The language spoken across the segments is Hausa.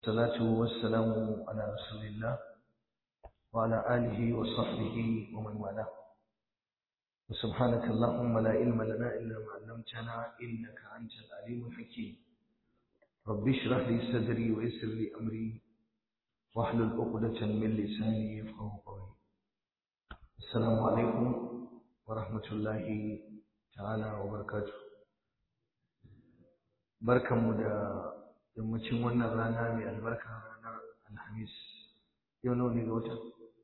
الصلاة والسلام على رسول الله وعلى آله وصحبه ومن والاه وسبحانك اللهم لا علم لنا إلا ما علمتنا إنك أنت العليم الحكيم رب اشرح لي صدري ويسر لي أمري واحلل عقدة من لساني يفقه قولي السلام عليكم ورحمة الله تعالى وبركاته barkanmu da yammacin wannan rana mai albarka ranar alhamis yau nawa ne ga watan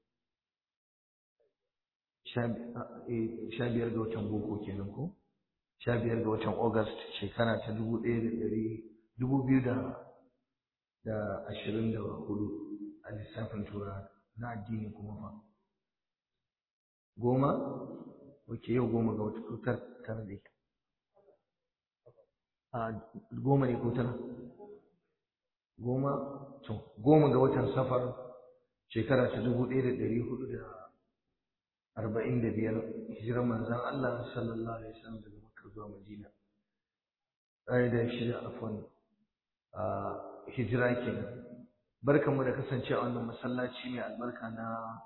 sha biyar ga watan boko kenan ko sha biyar ga watan august shekara ta dubu ɗaya da ɗari dubu biyu da da ashirin da hudu a lissafin tura na addini kuma fa goma ok yau goma ga wata tutar tara dai a goma ne ko tara goma to goma ga watan safar shekara ta dubu ɗaya da ɗari hudu da arba'in da biyar hijirar manzan Allah sallallahu alaihi wasallam daga Makka zuwa Madina ɗaya da shida afwan a hijira kenan barkanmu da kasance a wannan masallaci mai albarka na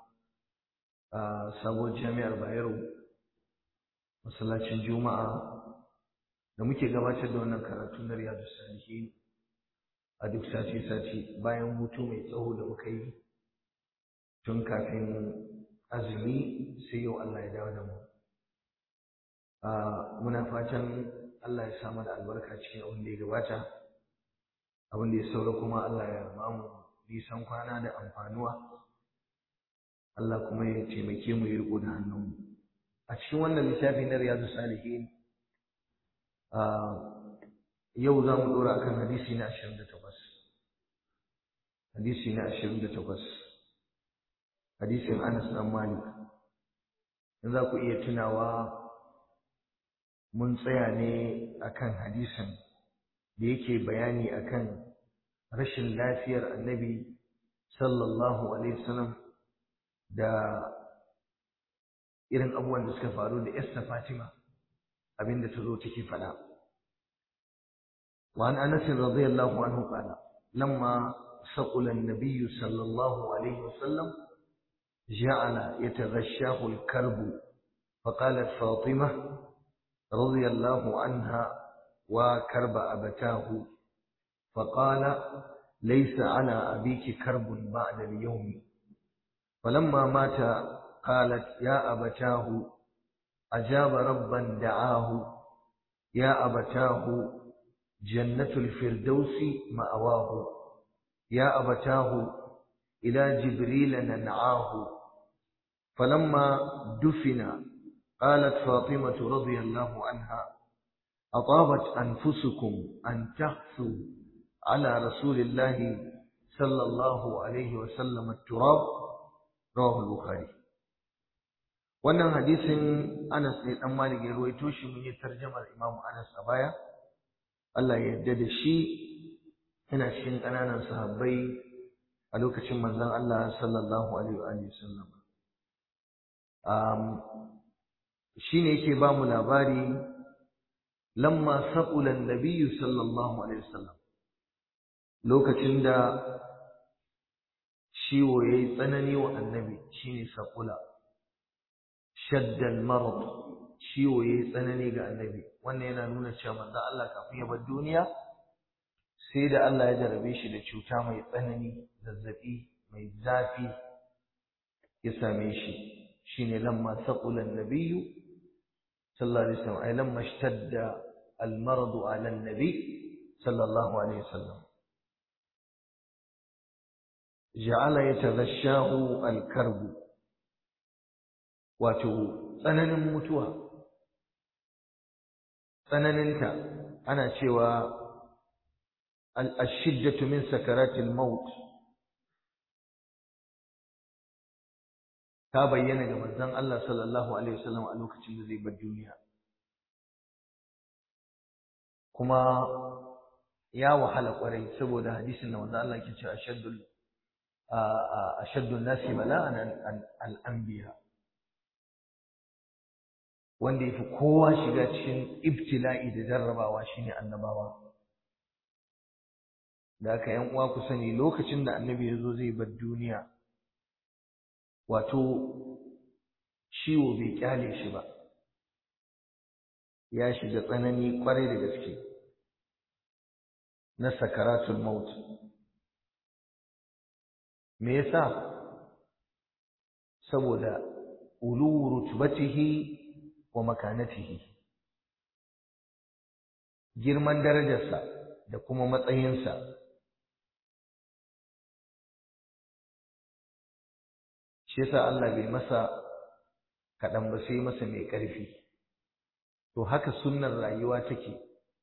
sabuwar jami'ar Bayero masallacin Juma'a da muke gabatar da wannan karatu na Riyadu Salihin a duk sati-sati bayan hutu mai tsawo da muka yi tun kafin azumi sai yau Allah ya dawo da mu. Muna fatan Allah ya samu da albarka cikin abin da ya gabata, abin da ya saura kuma Allah ya mamu nisan kwana da amfanuwa, Allah kuma ya taimake mu ya riko da hannunmu. A cikin wannan littafi na Riyadu Salihin, yau za mu ɗora akan hadisi na ashirin da takwas hadisi na ashirin da takwas hadisin anas ɗan malik in za ku iya tunawa mun tsaya ne akan hadisin da yake bayani akan rashin lafiyar annabi sallallahu alaihi wasallam da irin abubuwan da suka faru da Esther Fatima abinda ta zo take faɗa وعن أنس رضي الله عنه قال لما ثقل النبي صلى الله عليه وسلم جعل يتغشاه الكرب فقالت فاطمة رضي الله عنها وكرب أبتاه فقال ليس على أبيك كرب بعد اليوم فلما مات قالت يا أبتاه أجاب ربا دعاه يا أبتاه جنة الفردوس مأواه يا أبتاه إلى جبريل ننعاه فلما دفن قالت فاطمة رضي الله عنها أطابت أنفسكم أن تحثوا على رسول الله صلى الله عليه وسلم التراب رواه البخاري wannan hadisin Anas ne dan Malik ya ruwaito shi mun yi tarjumar Imam Anas a baya Allah ya yarda da shi yana cikin ƙananan sahabbai a lokacin manzon Allah sallallahu alaihi wa sallam um shine yake ba mu labari lamma saqula an-nabiy sallallahu alaihi wasallam lokacin da ciwo yayi tsanani wa annabi shine saqula shadda al-marad ciwo yayi tsanani ga annabi wannan yana nuna cewa manzon Allah kafin ya bar duniya sai da Allah ya jarabe shi da cuta mai tsanani zazzabi mai zafi ya same shi shine lamma saqula an-nabiy sallallahu alaihi wasallam ay lamma ishtadda al-marad ala an-nabi sallallahu alaihi wasallam ja'ala yataghashahu al-karb wato tsananin mutuwa tsananinta ana cewa الشدة من سكرات الموت ta bayyana ga manzon Allah sallallahu alaihi wasallam a lokacin da zai bar duniya kuma ya wahala kwarai saboda hadisin da manzon Allah ke cewa ashaddul ashaddun nasi bala'an al-anbiya wanda yafi kowa shiga cikin ibtila'i da jarrabawa shine annabawa da aka yan uwa ku sani lokacin da annabi ya zo zai bar duniya wato ciwo bai kyale shi ba ya shiga tsanani kwarai da gaske na sakaratul maut me yasa saboda ulu rutbatihi wa makanatihi girman darajarsa da kuma matsayinsa shi yasa Allah bai masa kaɗan ba sai masa mai ƙarfi to haka sunnar rayuwa take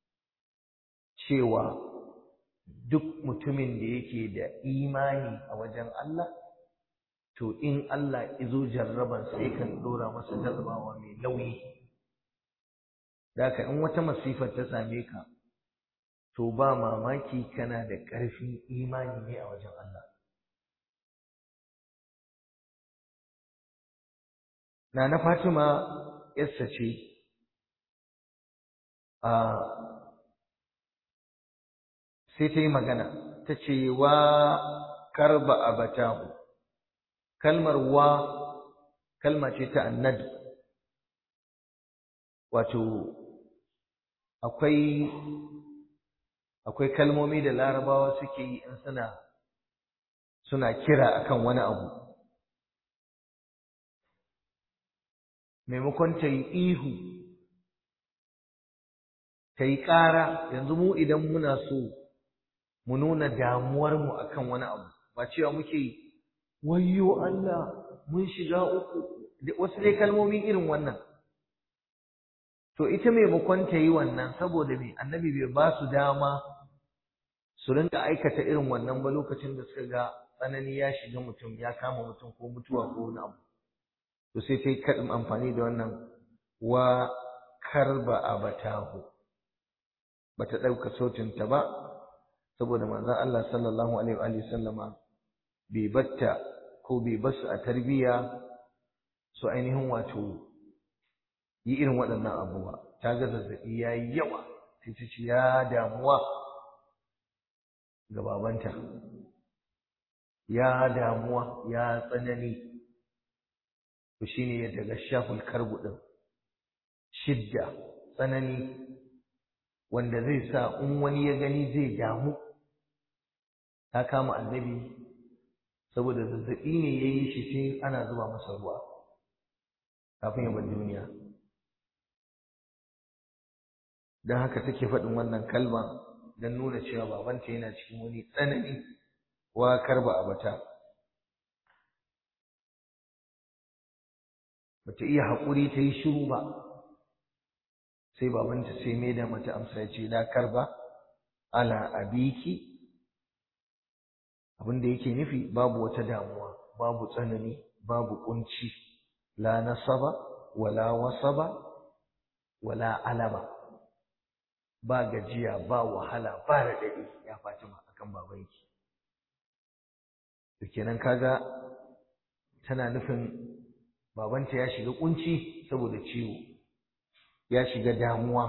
cewa duk mutumin da yake da imani a wajen Allah to in Allah izo jarraban sai kan dora masa jarrabawa mai nauyi daka in wata masifar ta same ka to ba mamaki kana da ƙarfin imani ne a wajen Allah Nana Fatima yarsa ce a sai ta yi magana ta ce wa karba abatahu kalmar wa kalma ce ta annad wato akwai akwai kalmomi da larabawa suke yi in suna suna kira akan wani abu maimakon ta yi ihu ta yi ƙara yanzu mu idan muna so mu nuna damuwarmu akan wani abu ba cewa muke yi wayyo Allah mun shiga uku wasu dai kalmomi irin wannan to ita maimakon ta yi wannan saboda me annabi bai ba su dama su rinka aikata irin wannan ba lokacin da suka ga tsanani ya shiga mutum ya kama mutum ko mutuwa ko wani abu to sai ta yi kaɗin amfani da wannan wa karba abatahu bata ɗauka sautinta ba saboda manzon Allah sallallahu alaihi wa sallama bai batta ko bai basu a tarbiyya su ainihin wato yi irin waɗannan abubuwa ta ga zazzaɓi ya yi yawa sai ta ce ya damuwa ga babanta ya damuwa ya tsanani to shine ya daga shaful karbu ɗin shidda tsanani wanda zai sa in wani ya gani zai damu ta kama annabi saboda zazzaɓi ne ya yi shi sai ana zuba masa ruwa kafin ya bar duniya don haka take faɗin wannan kalma don nuna cewa babanta yana cikin wani tsanani wa karba abata bata iya haƙuri ta yi shiru ba sai babanta sai mai da mata amsa ya ce la karba ala abiki abin da yake nufi babu wata damuwa babu tsanani babu kunci la nasaba wala wasaba wala alama ba gajiya ba wahala ba raɗaɗi ya fatima akan babanki to kenan kaga tana nufin babanta ya shiga kunci saboda ciwo ya shiga damuwa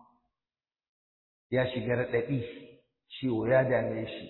ya shiga raɗaɗi ciwo ya dame shi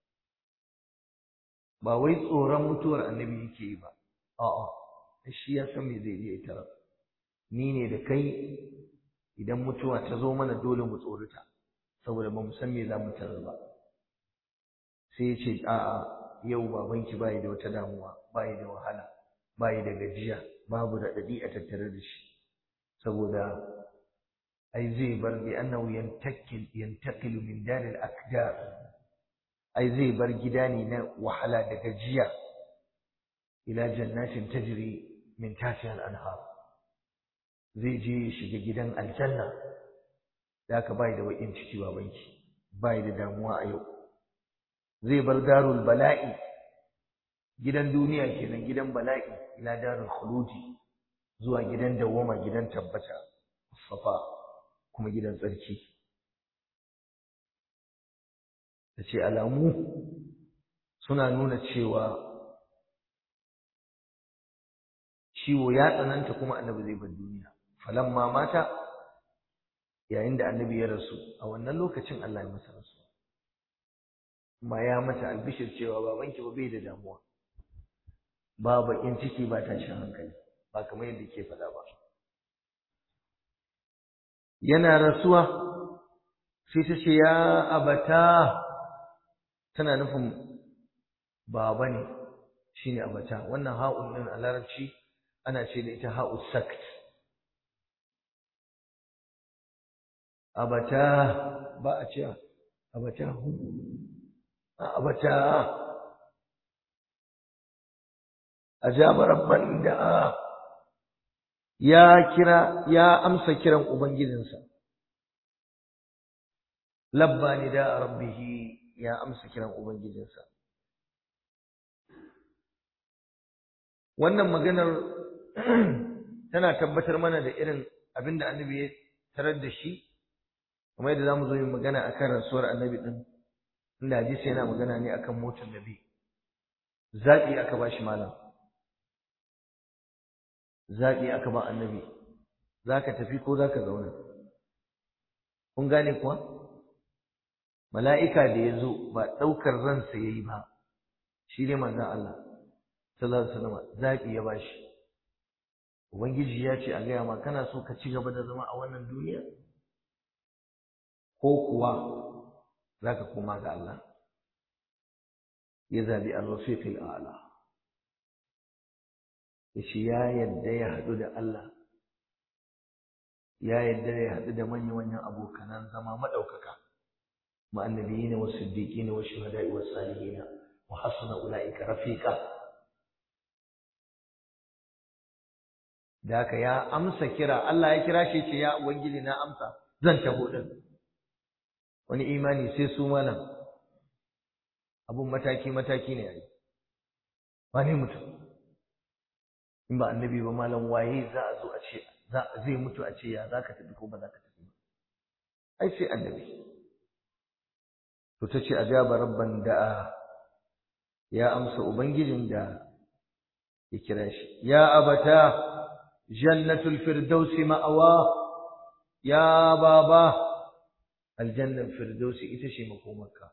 ba wai tsoron mutuwar annabi yake yi ba a'a shi ya san me zai je ita ni ne da kai idan mutuwa ta zo mana dole mu tsorita saboda ba mu san me za mu tarar ba sai ya ce a'a yau babanki bai da wata damuwa bai da wahala bai da gajiya babu raɗaɗi a tattare da shi saboda ai zai bar bi annahu yantakil yantaqilu min daril akdar ai zai bar gida ne na wahala da gajiya ila jannatin tajri min tahtiha al-anhar zai je ya shiga gidan aljanna da ka bai da wakin ciki babanki bai da damuwa a yau zai bar darul bala'i gidan duniya kenan gidan bala'i ila darul khuludi zuwa gidan dawwama gidan tabbata safa kuma gidan tsarki ta ce alamu suna nuna cewa ciwo ya tsananta kuma annabi zai bar duniya falamma mata yayin da annabi ya rasu a wannan lokacin Allah ya masa rasu ma ya mata albishir cewa babanki ba bai da damuwa ba bakin ciki ba tashin hankali ba kamar yadda ke faɗa ba yana rasuwa sai ta ce ya abata tana nufin baba ne shine abata wannan ha'un din a larabci ana ce da ita ha'u sakt abata ba a ce abata hu abata ajaba rabban da ya kira ya amsa kiran ubangijinsa labba ni da rabbihi ya amsa kiran ubangijinsa wannan maganar tana tabbatar mana da irin abinda annabi ya tarar da shi kuma yadda zamu zo yin magana akan rasuwar annabi din inda hadisi yana magana ne akan motar nabi zaɓi aka ba shi malam zaɓi aka ba annabi za ka tafi ko za ka zauna kun gane kuwa mala'ika da ya zo ba ɗaukar ransa ya yi ba shi ne manzan Allah sallallahu alaihi wasallam zaɓi ya ba shi ubangiji ya ce a gaya ma kana so ka ci gaba da zama a wannan duniya ko kuwa za ka koma ga Allah ya zaɓi al-rafiqil a'la yace ya yadda ya haɗu da Allah ya yadda ya haɗu da manya-manyan abokanan zama maɗaukaka ma'annabiyina wa siddiqina wa shuhada'i wa salihina wa hasuna ulaika rafiqa da haka ya amsa kira Allah ya kira shi ce ya ubangiji na amsa zan taho din wani imani sai su malam abun mataki mataki ne yayi wani mutum in ba annabi ba malam waye za a zo a ce zai mutu a ce ya za ka tafi ko ba za ka tafi ba ai sai annabi to ta ce ajaba rabban da'a ya amsa ubangijin da ya kira shi ya abata jannatul firdausi ma'awa ya baba aljannar firdausi ita ce makomarka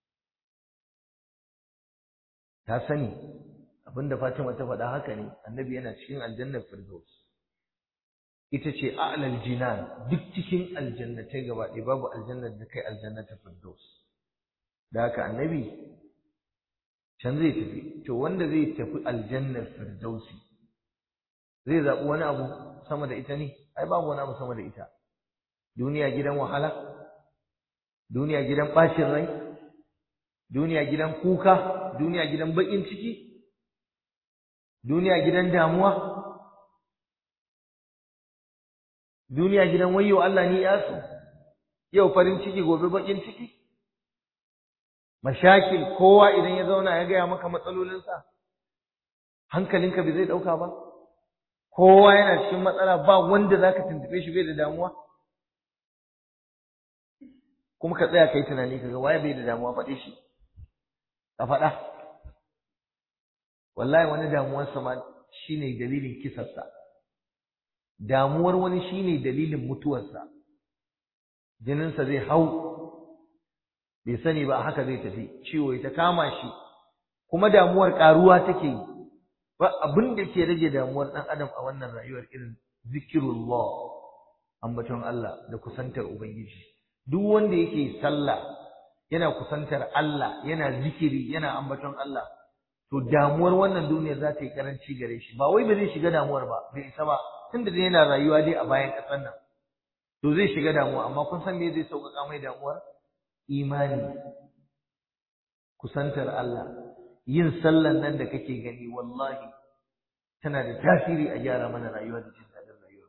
ta sani abinda Fatima ta faɗa haka ne annabi yana cikin aljannar firdaus ita ce a'lal jinan duk cikin aljannatai gaba ɗaya babu aljannar da kai aljannatar firdaus da haka annabi can zai tafi to wanda zai tafi aljannar firdausi zai zaɓi wani abu sama da ita ne ai babu wani abu sama da ita duniya gidan wahala duniya gidan ɓacin rai duniya gidan kuka duniya gidan baƙin ciki duniya gidan damuwa duniya gidan wayo Allah ni yasu yau farin ciki gobe bakin ciki mashakil kowa idan ya zauna ya gaya maka matsalolinsa hankalinka bai zai dauka ba kowa yana cikin matsala ba wanda zaka tuntube shi bai da damuwa kuma ka tsaya kai tunani kaga waye bai da damuwa faɗe shi ka faɗa wallahi wani damuwarsa ma shine dalilin kisarsa damuwar wani shine dalilin mutuwarsa jininsa zai hau bai sani ba haka zai tafi ciwo ya ta kama shi kuma damuwar karuwa take yi ba abin da ke rage damuwar ɗan adam a wannan rayuwar irin zikirullah ambaton Allah da kusantar ubangiji duk wanda yake sallah yana kusantar Allah yana zikiri yana ambaton Allah to damuwar wannan duniya za ta yi karanci gare shi ba wai ba zai shiga damuwar ba bai isa ba tunda dai yana rayuwa dai a bayan ƙasar nan to zai shiga damuwa amma kun san me zai sauƙaƙa mai damuwar imani kusantar Allah yin sallan nan da kake gani wallahi tana da tasiri a gyara mana rayuwa da jin daɗin rayuwa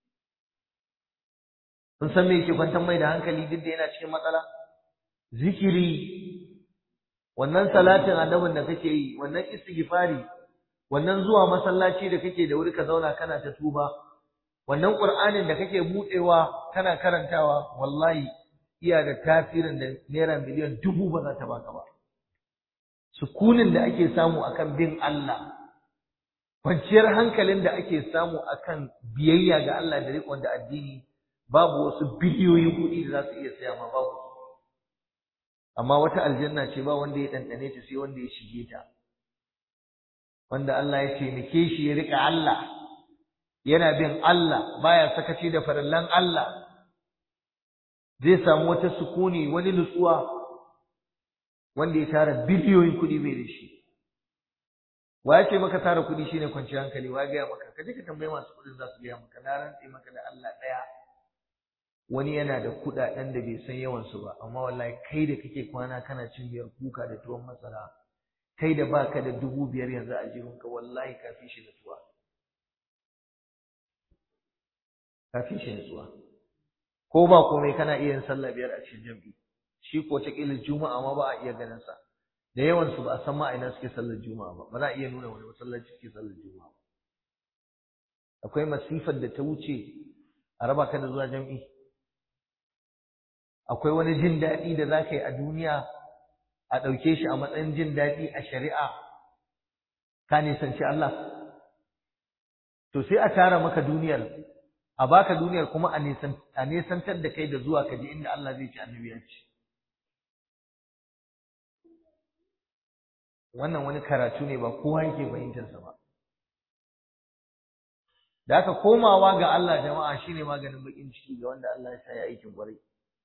kun san me yake kwantar mai da hankali duk da yana cikin matsala zikiri wannan salatin annabin da kake yi wannan istighfari wannan zuwa masallaci da kake da wuri ka zauna kana ta tuba wannan qur'anin da kake budewa kana karantawa wallahi iya da tasirin da naira miliyan dubu ba za ta baka ba sukunin da ake samu akan bin Allah kwanciyar hankalin da ake samu akan biyayya ga Allah da riƙon da addini babu wasu biliyoyin kuɗi da za su iya saya ma babu amma wata aljanna ce ba wanda ya ɗanɗane ta sai wanda ya shige ta wanda Allah ya taimake shi ya riƙa Allah yana bin Allah baya sakaci da farallan Allah zai samu wata sukuni wani nutsuwa wanda ya tara biliyoyin kuɗi bai da shi wa ya ce maka tara kuɗi shine kwanciyar hankali wa gaya maka ka je ka tambayi masu kuɗin za su gaya maka na rantse maka da Allah ɗaya wani yana da kuɗaɗen da bai san yawansu ba amma wallahi kai da kake kwana kana cin biyar kuka da tuwon masara kai da baka da dubu biyar yanzu a jihunka wallahi ka fi shi nutsuwa ka fi shi nutsuwa ko ba komai kana iya yin sallah biyar a cikin jam'i shi ko ta kila juma'a ma ba a iya ganin sa da yawan su ba a san ma ina suke sallar juma'a ba ba za a iya nuna wani masallaci suke sallar juma'a ba akwai masifar da ta wuce a raba ka da zuwa jam'i akwai wani jin daɗi da za ka yi a duniya a ɗauke shi a matsayin jin daɗi a shari'a ka nisanci Allah to sai a tara maka duniyar a baka duniyar kuma a nisantar da kai da zuwa ka je inda Allah zai ci annabi ya ci wannan wani karatu ne ba kowa yake fahimtarsa ba da aka komawa ga Allah jama'a shine maganin bakin ciki ga wanda Allah ya sa ya aikin kwarai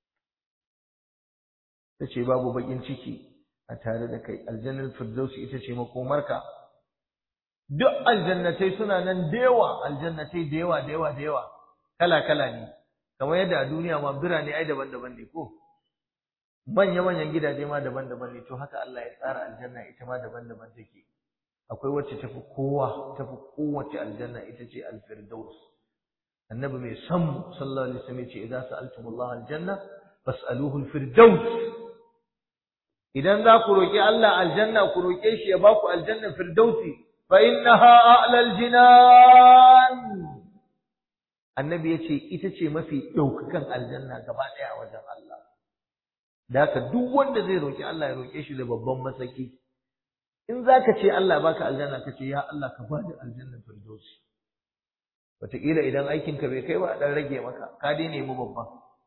tace babu bakin ciki a tare da kai aljannar firdausi ita ce makomarka duk aljannatai suna nan da yawa aljannatai da yawa da yawa da yawa kala kala ne kamar yadda a duniya ma birane ai daban-daban ne ko manya manyan gidaje ma daban-daban ne to haka Allah ya tsara aljanna ita ma daban-daban take akwai wacce tafi kowa tafi kowace aljanna ita ce alfirdaus annabi mai san sallallahu alaihi wasallam ce idza sa'altumullah aljanna fas'aluhu alfirdaus idan za ku roki Allah aljanna ku roke shi ya baku aljanna firdausi fa innaha a'la aljinan annabi yace ita ce mafi daukakan aljanna gaba daya a wajen Allah da haka duk wanda zai roki Allah ya roke shi da babban masaki in zaka ce Allah baka aljanna ka ce ya Allah ka bani aljanna firdausi wataƙila idan aikinka bai kai ba a ɗan rage maka ka dai nemi babban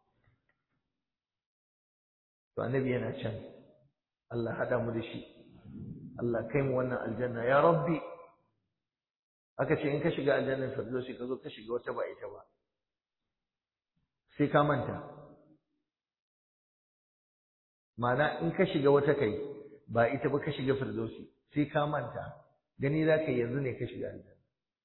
to annabi yana can Allah haɗa mu da shi Allah kai mu wannan aljanna ya rabbi aka ce in ka shiga aljannar firdausi ka zo ka shiga wata ba ita ba sai ka manta ma'ana in ka shiga wata kai ba ita ba ka shiga firdausi sai ka manta gani za ka yanzu ne ka shiga aljanna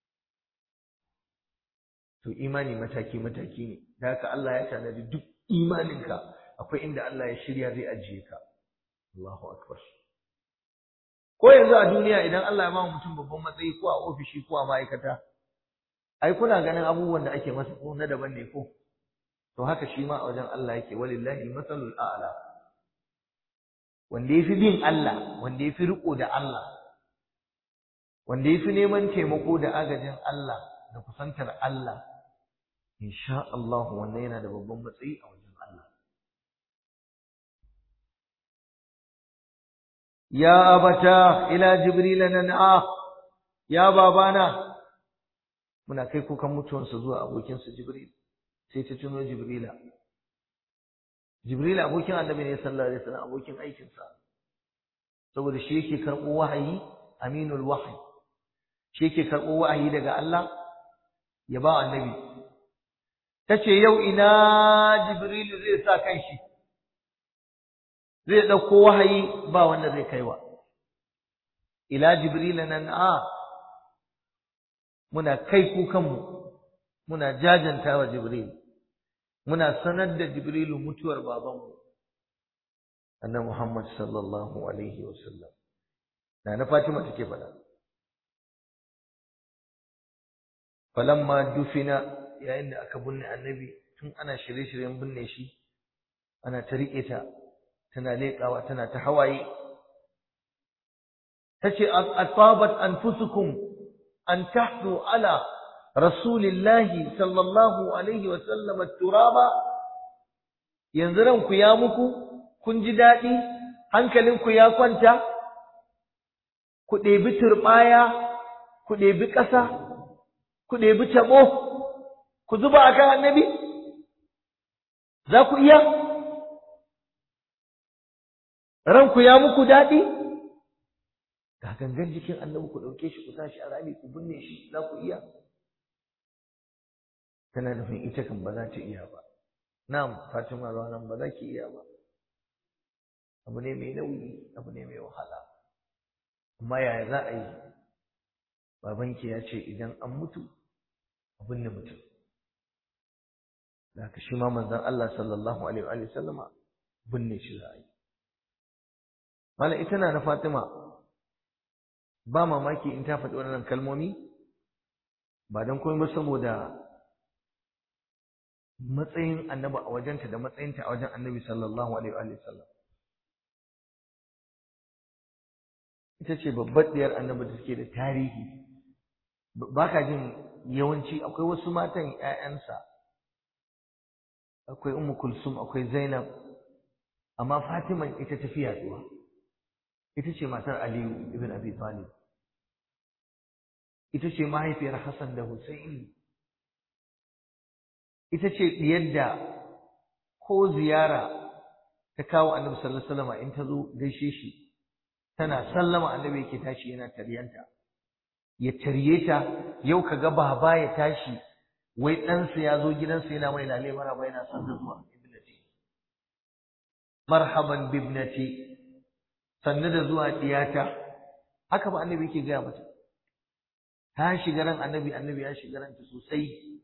to imani mataki mataki ne da haka Allah ya tanadi duk imaninka akwai inda Allah ya shirya zai ajiye ka Allahu akbar ko yanzu a duniya idan Allah ya ba mutum babban matsayi ko a ofishi ko a ma'aikata ai kuna ganin abubuwan da ake masa ko na daban ne ko to haka shi ma a wajen Allah yake walillahi masalul a'la wanda yafi bin Allah wanda yafi riko da Allah wanda yafi neman taimako da agajin Allah da kusantar Allah insha Allah wannan yana da babban matsayi a wajen Allah ya abata ila jibril nan'a ya babana muna kai kukan mutuwansa zuwa abokinsa jibril sai ta tuno jibrila jibril abokin annabi ne sallallahu alaihi wasallam abokin aikinsa saboda shi yake karɓo wahayi aminul wahyi shi yake karɓo wahayi daga Allah ya ba annabi tace yau ina jibrilu zai sa kanshi zai dauko wahayi ba wanda zai kaiwa ila jibril nan a muna kai kukanmu muna jajanta wa jibril muna sanar da jibrilu mutuwar babanmu annabi muhammad sallallahu alaihi wasallam na na fatima take faɗa falamma dufina yayin da aka binne annabi tun ana shirye-shiryen binne shi ana ta riƙe ta tana leƙawa tana ta hawaye tace asabat anfusukum an tahdu ala rasulillahi sallallahu alaihi wa sallam turaba yanzu ranku ya muku kun ji daɗi hankalinku ya kwanta ku ɗebi turɓaya ku ɗebi ƙasa ku ɗebi taɓo ku zuba a kan annabi za ku iya ranku ya muku daɗi ga gangan jikin annabi ku ɗauke shi ku sa shi a rami ku binne shi za ku iya tana nufin ita kan ba za ta iya ba na'am fatima ranan ba za ki iya ba abu ne mai nauyi abu ne mai wahala amma yaya za a yi babanki ya ce idan an mutu a binne mutum da haka shi ma manzon Allah sallallahu alaihi wa sallama binne shi za a yi mala ita na na Fatima ba mamaki in ta faɗi waɗannan kalmomi ba don komai ba saboda matsayin annabi a wajenta da matsayinta a wajen annabi sallallahu alaihi wa sallam ita ce babbar diyar annabi da suke da tarihi ba ka jin yawanci akwai wasu matan ‘ya'yansa akwai Ummu Kulsum akwai Zainab amma Fatima ita tafi yaduwa ita ce matar Aliyu ibn Abi Talib ita ce mahaifiyar Hassan da Husaini ita ce diyar da ko ziyara ta kawo Annabi sallallahu alaihi wasallam in ta zo gaishe shi tana sallama Annabi yake tashi yana taryanta ya tarye ta yau kaga baba ya tashi wai ɗansa ya zo gidansa yana mai lale maraba yana son zuwa ibnati marhaban bibnati sannu da zuwa diyata haka ba annabi yake gaya mata ta shiga ran annabi annabi ya shiga ranta sosai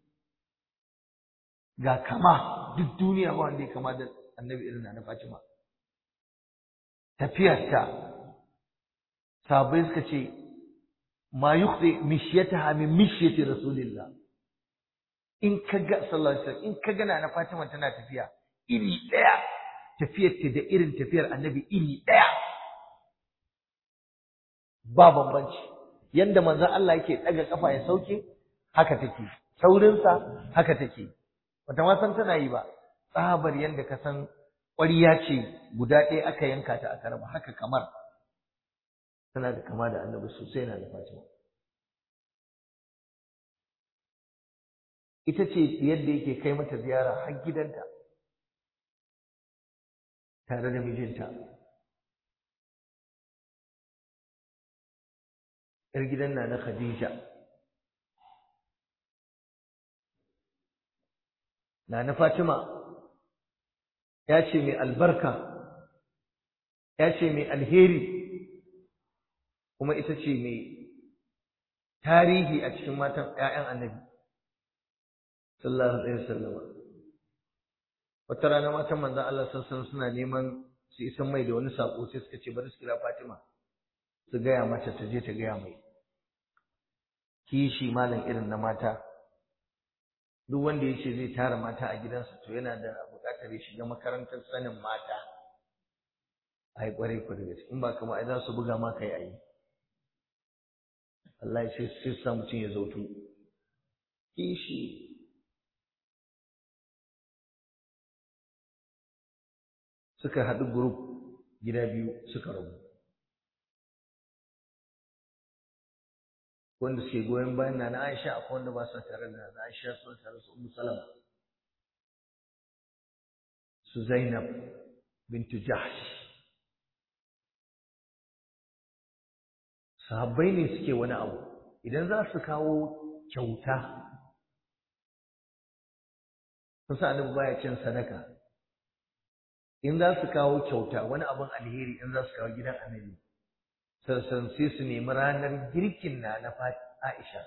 ga kama duk duniya ba wanda ya kama da annabi irin na Fatima tafiyarta sabai suka ce ma yukhdi mishyataha min mishyati rasulillah in kaga sallallahu alaihi wasallam in kaga na Fatima tana tafiya iri daya tafiyar ta da irin tafiyar annabi iri daya ba bambanci yanda manzon Allah yake daga kafa ya sauke haka take saurinsa haka take wata ma san tana yi ba tsabar yanda ka san ƙwariya ce guda ɗaya aka yanka ta aka raba haka kamar tana da kama da annabi sosai na da Fatima ita ce yadda yake kai mata ziyara har gidanta tare da mijinta ‘yar gidan na na Khadija na na Fatima ya ce mai albarka ya ce mai alheri kuma ita ce mai tarihi a cikin matan ‘ya'yan annabi sallallahu alaihi wasallam wata rana matan manzon Allah sallallahu suna neman su isan mai da wani sako sai suka ce bari su kira Fatima su gaya mata ta je ta gaya mai kishi malam irin na mata duk wanda ya ce zai tara mata a gidansa to yana da buƙatar ya shiga makarantar sanin mata ai kwarai ku da gaske in ba kama ai za su buga ma kai ayi Allah ya sai sai sa mutum ya zautu kishi suka haɗu group gida biyu suka rabu wanda suke goyon bayan na Aisha akwai wanda ba su tare da na Aisha su tare su Ummu Salama su Zainab bintu Jahsh sahabbai ne suke wani abu idan za su kawo kyauta sun sa annabi baya cin sadaka in za su kawo kyauta wani abin alheri in za su kawo gidan annabi sassan sai su nemi ranar girkin na na Aisha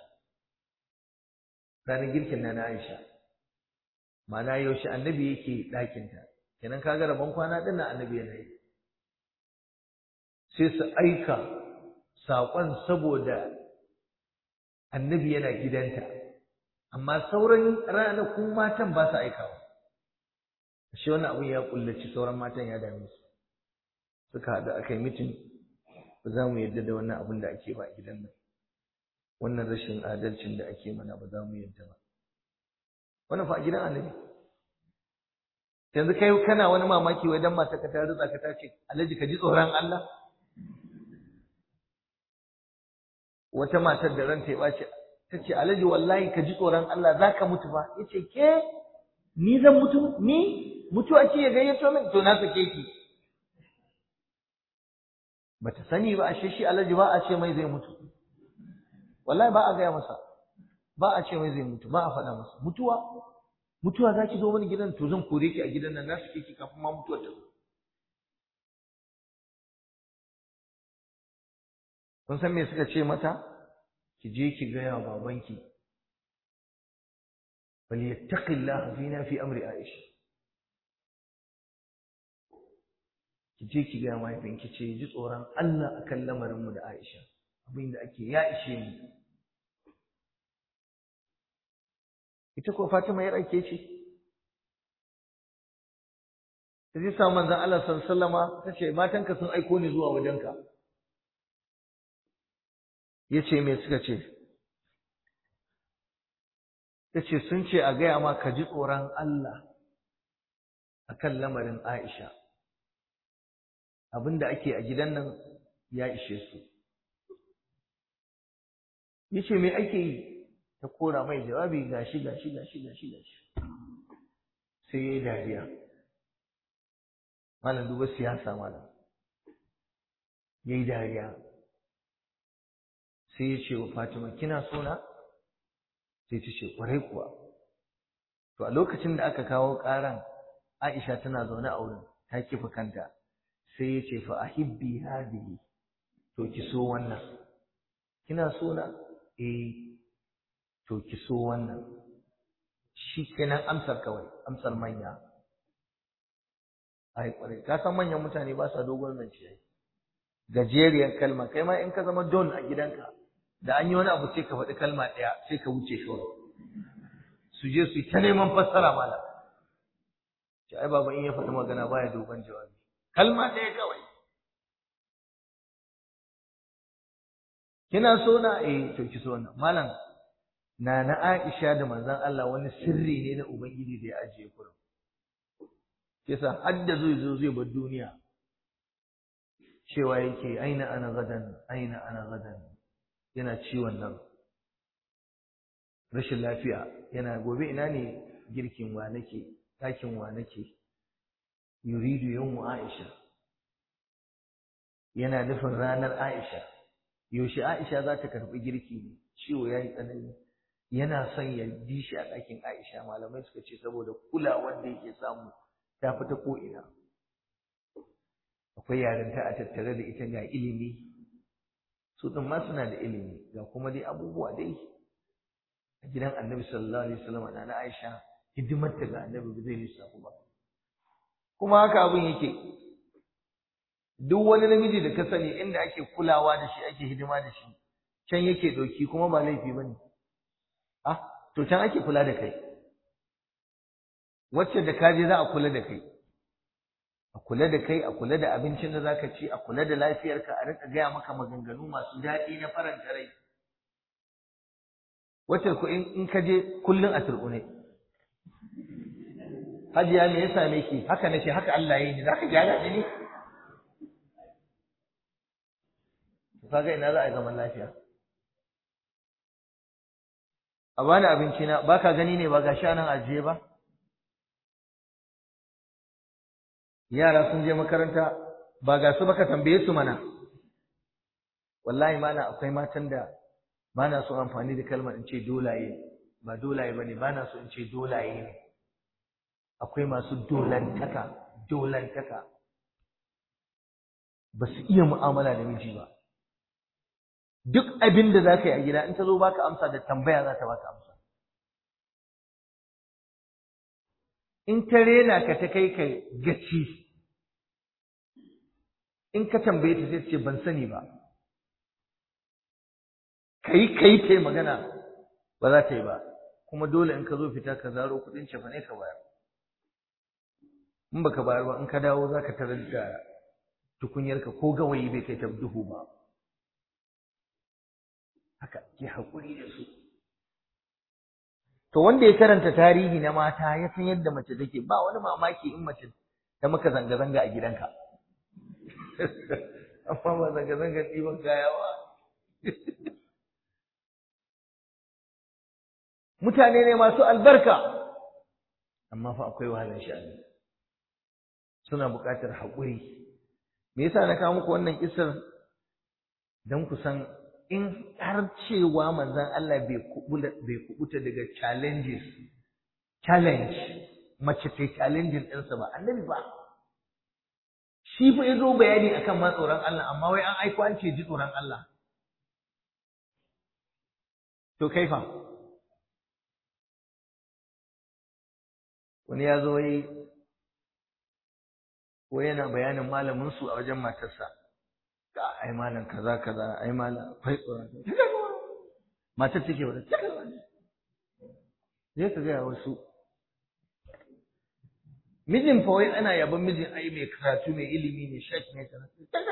ranar girkin na na Aisha ma'ana yaushe annabi yake ɗakinta kenan kaga rabon kwana ɗin na annabi yana yi sai su aika saƙon saboda annabi yana gidanta amma sauran ranakun matan ba su aikawa shi wannan abin ya kullaci sauran matan ya dame su suka haɗu aka yi mitin ba za mu yarda da wannan abin da ake ba a gidan nan wannan rashin adalcin da ake mana ba za mu yarda ba wannan fa a gidan annabi yanzu kai kana wani mamaki wai dan mata ka ta rutsa ka ta ce alhaji ka ji tsoron Allah wata matar da ranta ya ɓace ta ce alhaji wallahi ka ji tsoron Allah za ka mutu ba ya ce ke ni zan mutu ni mutuwa ce ya gayyato min to na sake ki bata sani ba ashe shi alhaji ba a ce mai zai mutu wallahi ba a gaya masa ba a ce mai zai mutu ba a faɗa masa mutuwa mutuwa za ki zo mani gidan to zan kore ki a gidan nan na suke ki kafin ma mutuwar ta zo kun san me suka ce mata ki je ki gaya wa babanki bal yattaqillaha fina fi amri aisha ki je ki gaya mahaifinki ce ji tsoron Allah akan lamarin mu da Aisha abin da ake ya ishe mu ita ko Fatima yar ake ce ta ji samun manzon Allah sallallahu alaihi wasallama ta ce matanka sun aiko ni zuwa wajenka ya ce me suka ce ta ce sun ce a gaya ma ka ji tsoron Allah a kan lamarin Aisha abin da ake a gidan nan ya ishe su ya ce me ake yi ta kora mai jawabi gashi gashi gashi gashi gashi sai ya yi dariya malam duba siyasa malam ya yi dariya sai ya ce wa Fatima kina so na sai ta ce kwarai kuwa to a lokacin da aka kawo ƙaran Aisha tana zaune a wurin ta kifa kanta sai ya ce fa ahibbi hadihi to ki so wannan kina so na eh to ki so wannan shi kenan amsar kawai amsar manya ai kwarai ka san manyan mutane ba sa dogon zance gajeriyar kalma kai ma in ka zama don a gidanka da an yi wani abu sai ka faɗi kalma ɗaya sai ka wuce shi su je su yi ta neman fassara malam ce ai baba in ya faɗi magana baya dogon jawabi kalma ɗaya kawai kina so na eh to ki so na malam na na Aisha da manzon Allah wani sirri ne na ubangiji da ya ajiye kurum yasa har da zai zo zai bar duniya cewa yake aina ana gadan aina ana gadan yana ciwon nan rashin lafiya yana gobe ina ne girkin wa nake ɗakin wa nake yuridu yawmu Aisha yana nufin ranar Aisha yaushe Aisha za ta karɓi girki ne ciwo ya yi tsanani yana son ya bi shi a ɗakin Aisha malamai suka ce saboda kulawar da yake samu ta fita ko'ina akwai yarinta a tattare da ita ga ilimi su ɗin ma suna da ilimi ga kuma dai abubuwa dai a gidan annabi sallallahu alaihi wasallam na Aisha hidimarta ga annabi ba zai lissafu ba kuma haka abin yake duk wani namiji da ka sani inda ake kulawa da shi ake hidima da shi can yake ɗauki kuma ba laifi ba ne ah to can ake kula da kai wacce da kaje za a kula da kai a kula da kai a kula da abincin da zaka ci a kula da lafiyarka a rika gaya maka maganganu masu daɗi na faranta rai wacce ku in ka je kullun a turbune hajiya me ya same ki haka nace haka Allah ya yi ni zaka gyara ni ne kaga ina za a yi zaman lafiya a bani abinci na baka gani ne ba ga shanan ajiye ba yara sun je makaranta ba ga su baka tambaye su mana wallahi mana akwai matan da ba na so amfani da kalmar in ce dolaye ba dolaye bane ba na so in ce dolaye ne akwai masu dolantaka dolantaka ba su iya mu'amala da miji ba duk abin da za ka yi a gida in ta zo baka amsa da tambaya za ta baka amsa in ta rena ka ta kai ka gaci in ka tambaye ta sai ce ban sani ba kai kai ta yi magana ba za ta yi ba kuma dole in ka zo fita ka zaro kuɗin cefa ne ka bayar in baka bayar ba in ka dawo za ka tarar da tukunyarka ko gawayi bai kai ta duhu ba haka ke haƙuri da su to wanda ya karanta tarihi na mata ya san yadda mace take ba wani mamaki in mace ta maka zanga-zanga a gidanka amma ba zanga-zanga ɗiban kaya ba mutane ne masu albarka amma fa akwai wahalar sha'ani suna buƙatar haƙuri me yasa na kawo muku wannan kisar don ku san in har cewa manzon Allah bai kubuta daga challenges challenge mace ta challenging ɗinsa ba annabi ba shi fa ya zo bayani akan ma tsoron Allah amma wai an aiko an ce ji tsoron Allah to kaifa wani ya zo yi ko yana bayanin malamin su a wajen matarsa ka ai malam kaza kaza ai malam akwai tsoron matar take wa zai ka gaya wasu mijin fa wai ana yaban mijin ai mai karatu mai ilimi ne shek ne kaza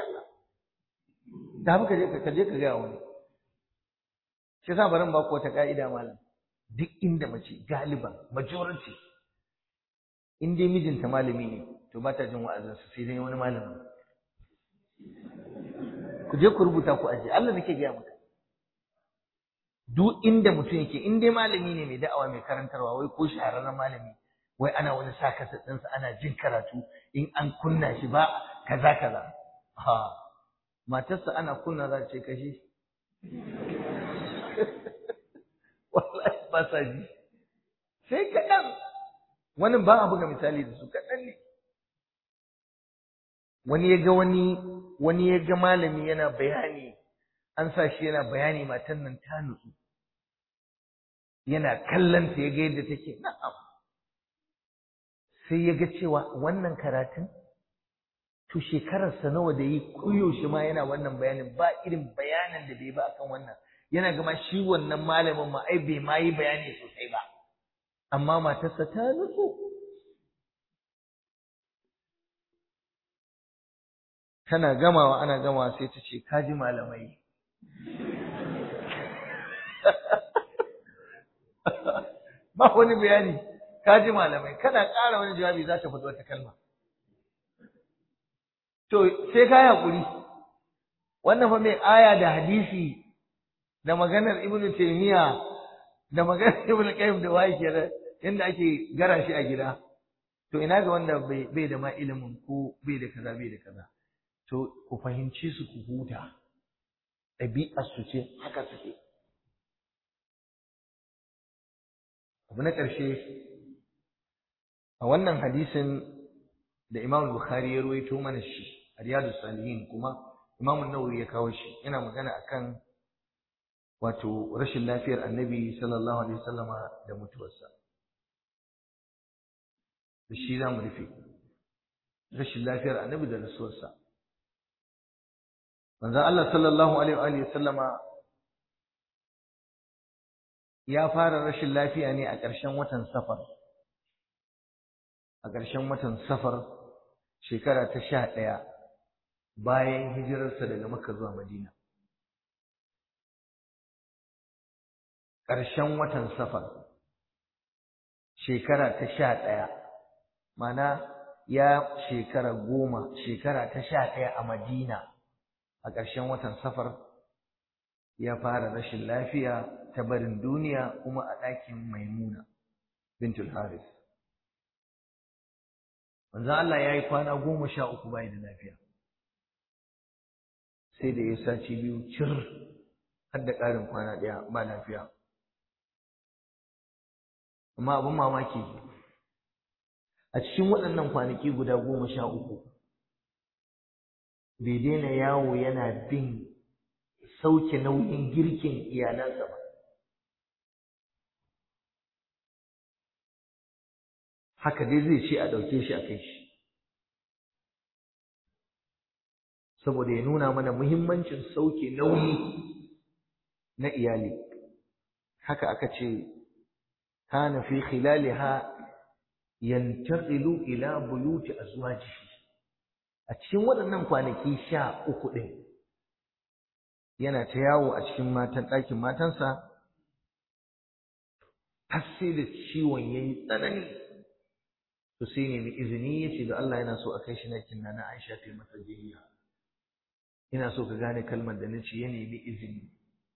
da haka je ka je ka gaya wani shi yasa barin ba ku wata ka'ida malam duk inda mace galiban majority in dai mijinta malami ne to ba ta jin wa'azinsa sai dai wani malami ku je ku rubuta ku aje Allah nake gaya maka duk inda mutum yake in dai malami ne mai da'awa mai karantarwa wai ko shahararren malami wai ana wani sa kasa ɗinsa ana jin karatu in an kunna shi ba kaza kaza ha matarsa ana kunna za ta ce kashi wallahi ba sa ji sai kaɗan wani ba a buga misali da su kaɗan ne wani ya ga wani wani ya ga malami yana bayani an sa shi yana bayani matan nan ta nutsu yana kallon ta ya ga yadda take na'am sai ya ga cewa wannan karatun to shekararsa nawa da yi koyaushe ma yana wannan bayanin ba irin bayanin da bai ba akan wannan yana gama shi wannan malamin ma ai bai ma yi bayani sosai ba amma matarsa ta nutsu tana gamawa ana gamawa sai ta ce kaji malamai ba wani bayani kaji malamai kana ƙara wani jawabi za ta fito wata kalma to sai ka yi haƙuri wannan fa mai aya da hadisi da maganar ibnu taymiya da maganar ibnu qayyim da waye kenan yanda ake gara shi a gida to ina ga wanda bai da ma ilimin ko bai da kaza bai da kaza to ku fahimci su ku huta ɗabi'ar su ce haka suke abu na ƙarshe a wannan hadisin da Imam Bukhari ya ruwaito mana shi a Riyadu Salihin kuma Imam Nawawi ya kawo shi yana magana akan wato rashin lafiyar Annabi sallallahu alaihi wasallama da mutuwarsa da shi za mu rufe rashin lafiyar Annabi da rasuwarsa manzon Allah sallallahu alaihi wa sallama ya fara rashin lafiya ne a ƙarshen watan safar a ƙarshen watan safar shekara ta sha ɗaya bayan hijirarsa daga Makka zuwa Madina. Ƙarshen watan safar shekara ta sha ɗaya mana ya shekara goma shekara ta sha ɗaya a Madina a ƙarshen watan safar ya fara rashin lafiya ta barin duniya kuma a ɗakin maimuna bintul haris manzo Allah ya yi kwana goma sha uku bai da lafiya sai da ya saci biyu cir har da ƙarin kwana ɗaya ba lafiya amma abin mamaki a cikin waɗannan kwanaki guda goma sha uku bai daina yawo yana bin sauke nauyin girkin iyalansa ba haka dai zai ce a ɗauke shi a kai shi saboda ya nuna mana muhimmancin sauke nauyi na iyali haka aka ce kana fi khilaliha yantaqilu ila buyuti azwajihi a cikin waɗannan kwanaki sha uku ɗin yana ta yawo a cikin matan ɗakin matansa har sai da ciwon ya yi tsanani to sai nemi izini ya ce da Allah yana so a kai shi nakin na Aisha ta masa jinya ina so ka gane kalmar da nace ya nemi izini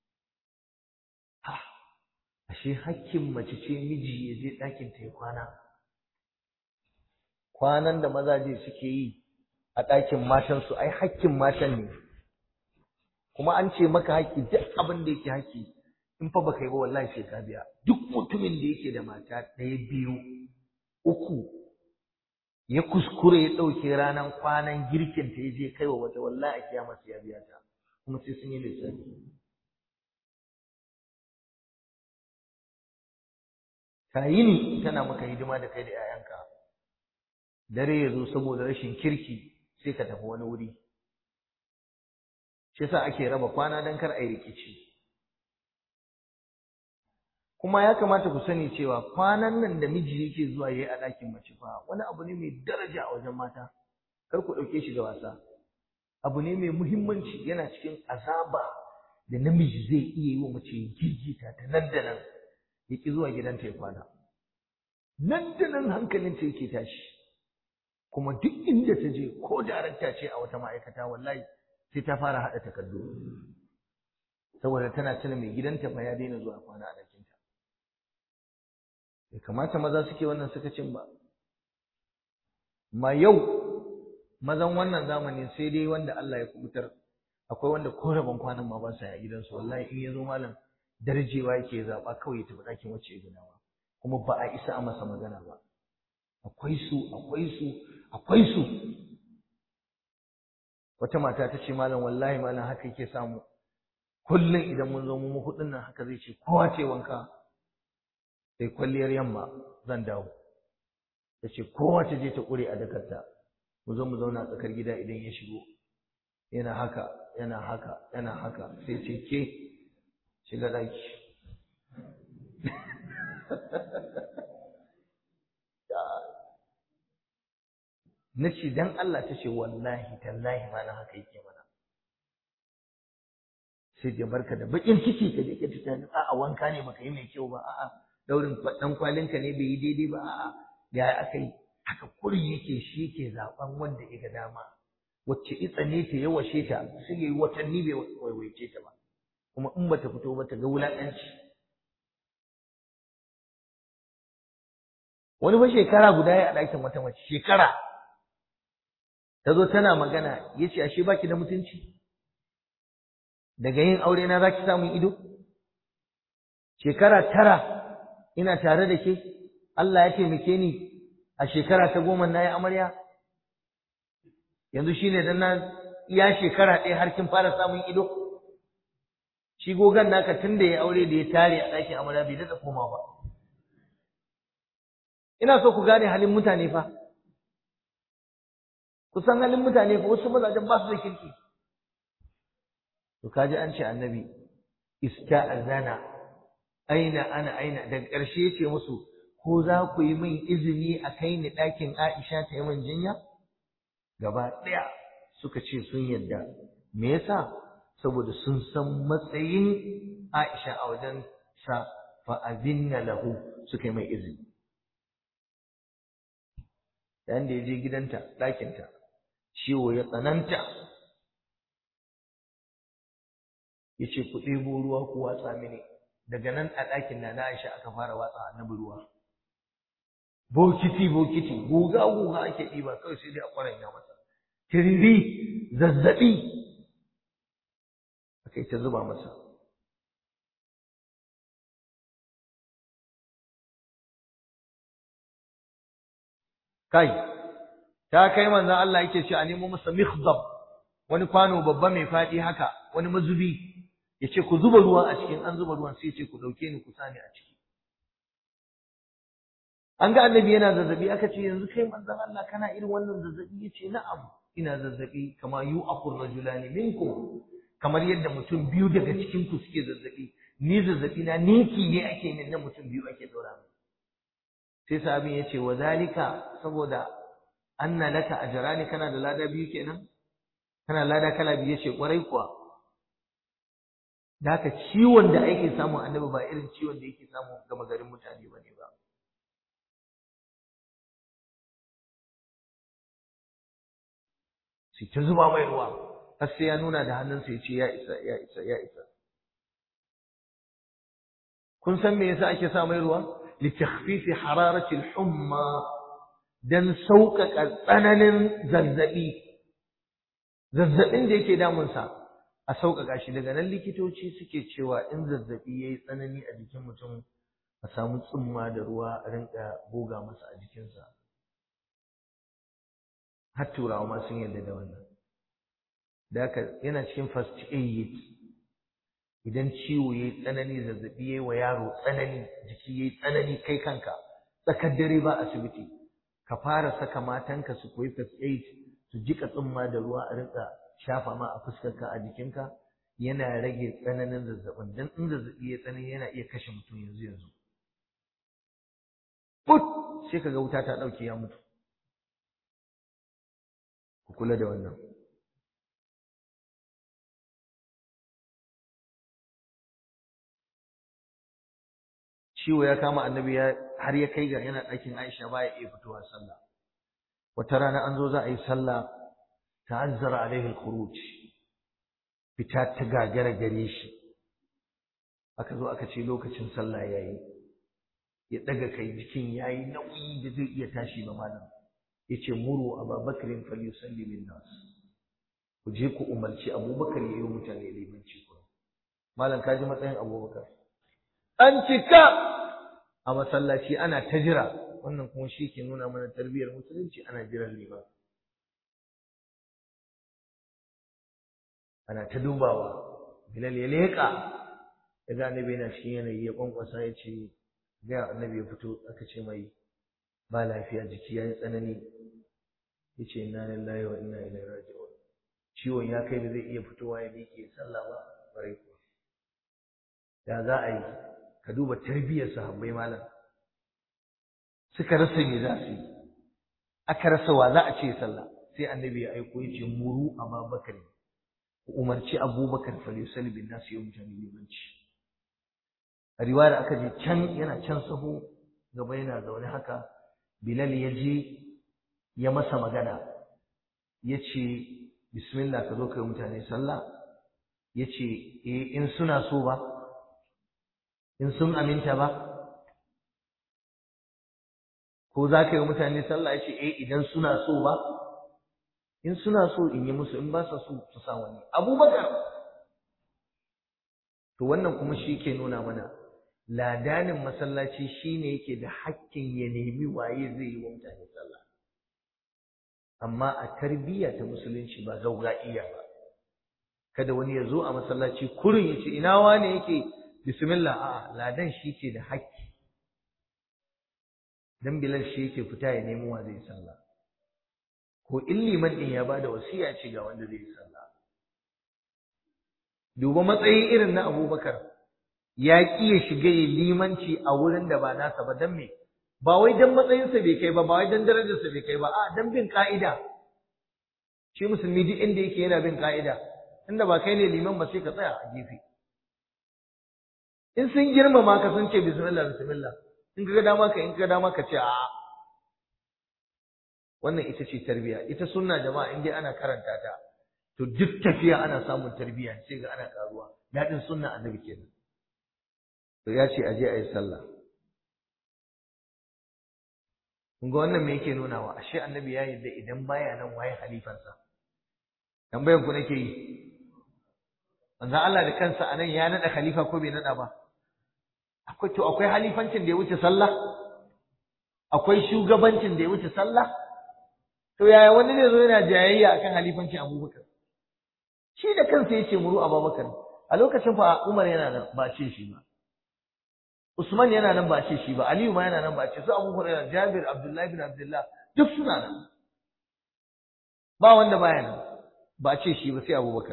ha ashe hakkin mace ce miji ya je ɗakin ta ya kwana kwanan da mazaje suke yi a ɗakin matansu ai hakkin matan ne kuma an ce maka haƙƙi duk abin da yake haƙƙi in fa baka yi ba wallahi sai ka biya duk mutumin da yake da mata ɗaya biyu uku ya kuskure ya ɗauke ranar kwanan girkin ta ya je kai wa wata wallahi a kiyama sai ya biya ta kuma sai sun yi lissafi ka yi ni tana maka hidima da kai da 'ya'yanka dare ya zo saboda rashin kirki sai ka tafi wani wuri shi yasa ake raba kwana don kar a yi rikici kuma ya kamata ku sani cewa kwanan nan da miji yake zuwa yayi a ɗakin mace fa wani abu ne mai daraja a wajen mata kar ku ɗauke shi da wasa abu ne mai muhimmanci yana cikin azaba da namiji zai iya yi wa mace gigita ta nan da nan ya ki zuwa gidanta ya kwana nan da nan hankalinta yake tashi kuma duk inda ta je ko darakta ce a wata ma'aikata wallahi sai ta fara haɗa takardu saboda tana tuna mai gidanta fa ya daina zuwa kwana a ɗakinta bai kamata maza suke wannan sakacin ba ma yau mazan wannan zamanin sai dai wanda Allah ya kubutar akwai wanda ko rabon kwanan ma ba sa a gidansu wallahi in ya zo malam darjewa yake zaɓa kawai ya tafi ɗakin wacce ya gina ba kuma ba a isa a masa magana ba akwai su akwai su akwai su wata mata ta ce malam wallahi malam haka yake samu kullum idan mun zo mu hudun nan haka zai ce kowa ce wanka sai kwalliyar yamma zan dawo ta ce kowa ta je ta ƙure a dakarta mu zo mu zauna tsakar gida idan ya shigo yana haka yana haka yana haka sai ce ke shiga ɗaki na ce dan Allah ta ce wallahi tallahi ma na haka yake mana sai da barka da bakin ciki ka je ka tunani a'a wanka ne baka yi mai kyau ba a'a daurin dan kwalinka ne bai yi daidai ba a'a ya aka yi haka kurin yake shi ke zaben wanda ya ga dama wacce itsa ne ta yawashe ta sai yayi watanni bai waiwaice ta ba kuma in bata fito ba ta ga wulaƙanci wani fa shekara guda ya a ɗakin wata mace shekara ta zo tana magana ya ce ashe baki da mutunci daga yin aure na za ki samun ido shekara tara ina tare da ke Allah ya taimake ni a shekara ta goma na yi amarya yanzu shi ne na iya shekara ɗaya har kin fara samun ido shi gogon naka tun da ya aure da ya tare a ɗakin amarya bai daɗa koma ba ina so ku gane halin mutane fa kusan halin mutane fa wasu mazajen ba su da kirki to kaji an ce annabi ista'azana aina ana aina daga ƙarshe yace musu ko za ku yi min izini a kai ni ɗakin Aisha ta yi min jinya gaba ɗaya suka ce sun yarda me yasa saboda sun san matsayin Aisha a wajen sa fa azinna lahu suka yi mai izini yayin da ya je gidanta ɗakinta ciwo ya tsananta ya ce ku ɗebo ruwa ku watsa mini daga nan a ɗakin na na Aisha aka fara watsa annabi ruwa bokiti bokiti guga guga ake ɗiba kawai sai dai a ƙwaranya masa tiriri zazzaɓi aka yi ta zuba masa kai ta kai manzon Allah yake ce a nemo masa mikhdab wani kwano babba mai faɗi haka wani mazubi yace ku zuba ruwa a cikin an zuba ruwan sai yace ku dauke ni ku sani a ciki an ga annabi yana zazzabi aka ce yanzu kai manzon Allah kana irin wannan zazzabi yace na'am ina zazzabi kama yu'aqur rajulani minkum kamar yadda mutum biyu daga cikin ku suke zazzabi ni zazzabi na ninki ne ake min na mutum biyu ake dora min sai sahabin yace wa zalika saboda anna laka ajrani kana da lada biyu kenan kana lada kala biyu yace kwarai kuwa da haka ciwon da ake samu annabi ba irin ciwon da yake samu gama garin mutane bane ba sai ta zuba mai ruwa har sai ya nuna da hannunsa ya ce ya isa ya isa ya isa kun san me yasa ake sa mai ruwa li takhfifi hararati al-humma dan sauƙaƙa tsananin zazzabi zazzabin da yake damunsa a sauƙaƙa shi daga nan likitoci suke cewa in zazzabi ya yi tsanani a jikin mutum a samu tsumma da ruwa a rinka goga masa a jikinsa har turawa ma sun yarda da wannan da haka yana cikin first aid idan ciwo ya yi tsanani zazzabi ya yi wa yaro tsanani jiki ya yi tsanani kai kanka tsakar dare ba asibiti ka fara saka matanka su koyi first aid su jika tsumma da ruwa a rinka shafa ma a fuskarka a jikinka yana rage tsananin zazzabin dan in zazzabi ya tsanani yana iya kashe mutum yanzu yanzu put sai kaga wuta ta dauke ya mutu ku kula da wannan ciwo ya kama annabi har ya kai ga yana ɗakin Aisha baya iya fitowa sallah wata rana an zo za a yi sallah ta'azzara alaihi al-khuruj fita ta gagara gare shi aka zo aka ce lokacin sallah yayi ya daga kai jikin yayi nauyi da zai iya tashi ba malam yace muru ababakrin falyusalli bin nas ku je ku umarci abubakar yayi mutane limanci ku malam kaji matsayin abubakar an cika a masallaci ana ta jira wannan kuma shi ke nuna mana tarbiyyar musulunci ana jiran liman ana ta dubawa bilal ya leƙa ya ga annabi yana cikin yanayi ya kwankwasa ya ce ga annabi ya fito aka ce mai ba lafiya jiki ya yi tsanani ya ce inna lillahi wa inna ilaihi raji'un ciwon ya kai da zai iya fitowa ya miƙe sallah ba bare ko da za a yi ka duba tarbiyyar sahabbai malam suka rasa me za su yi aka rasa wa za a ce sallah sai annabi ya aiko ya ce muru ababakar ku umarci abubakar falyusali bin nasu yau mutane limanci a riwayar aka je can yana can saho gaba yana zaune haka bilal ya je ya masa magana ya ce bismillah ka zo kai mutane sallah ya ce eh in suna so ba in sun aminta ba ko za ka yi mutane sallah ya ce eh idan suna so ba in suna so in yi musu in ba sa so su sa wani abubakar to wannan kuma shi ke nuna mana ladanin masallaci shine yake da hakkin ya nemi waye zai yi wa mutane sallah amma a tarbiyya ta musulunci ba iya ba kada wani ya zo a masallaci kurin ya ce ina wane yake bismillah a'a ladan shi ke da hakki dan bilal shi yake fita ya nemi wa zai sallah ko in liman din ya bada wasiya ce ga wanda zai yi sallah duba matsayin irin na abubakar ya ƙi ya shiga ya limanci a wurin da ba nasa ba dan me ba wai dan matsayinsa bai kai ba ba wai dan darajarsa bai kai ba a dan bin ka'ida shi musulmi duk inda yake yana bin ka'ida inda ba kai ne liman ba sai ka tsaya a gefe in sun girmama ka sun ce bismillah bismillah in ka ga dama ka in ka ga dama ka ce a'a wannan ita ce tarbiya ita sunna jama'a in dai ana karanta ta to duk tafiya ana samun tarbiya sai ga ana karuwa dadin sunna annabi kenan to ya ce aje ayi sallah kun ga wannan me yake nunawa ashe annabi ya yarda idan baya nan waye halifansa tambayar ku nake yi manzo Allah da kansa anan ya nada khalifa ko bai nada ba akwai to akwai halifancin da ya wuce sallah akwai shugabancin da ya wuce sallah to yaya wani zai zo yana jayayya akan halifancin Abubakar shi da kansa yace muru Abubakar a lokacin fa Umar yana nan ba ce shi ba Usman yana nan ba ce shi ba Aliyu ma yana nan ba ce su Abu Hurairah Jabir Abdullahi bin Abdullah duk suna nan ba wanda baya nan ba ce shi ba sai Abubakar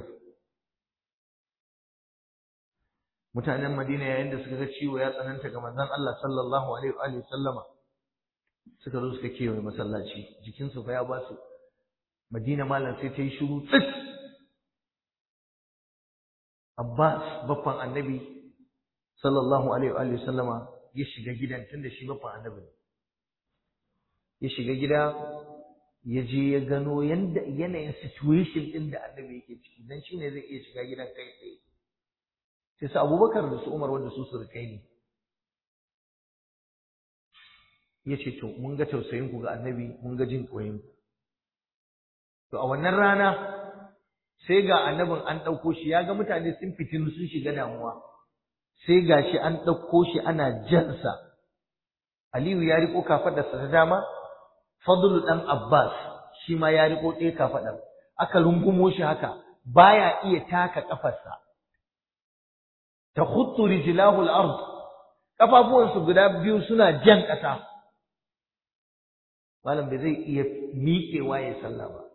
mutanen Madina yayin da suka ga ciwo ya tsananta ga manzon Allah sallallahu alaihi wa sallama suka zo suka kewaye masallaci jikinsu fa ya ba su Madina malam sai ta yi shiru tsit Abbas baffan Annabi sallallahu alaihi wa sallama ya shiga gidan tunda shi baffan Annabi ne ya shiga gida ya je ya gano yanda yanayin situation din da Annabi yake ciki dan shine zai iya shiga gidan kai tsaye sai su Abubakar da su Umar wanda su surukai ne ya ce to mun ga tausayinku ga annabi mun ga jin koyin to a wannan rana sai ga annabin an ɗauko shi ya ga mutane sun fitinu sun shiga damuwa sai ga shi an ɗauko shi ana jansa Aliyu ya riko kafaɗarsa ta dama Fadlu ɗan Abbas shi ma ya riko ɗaya kafaɗar aka rungumo shi haka baya iya taka ƙafarsa ta khuttu rijlahu al-ard kafafuwansu guda biyu suna jan ƙasa malam bai zai iya miƙewa ya sallah ba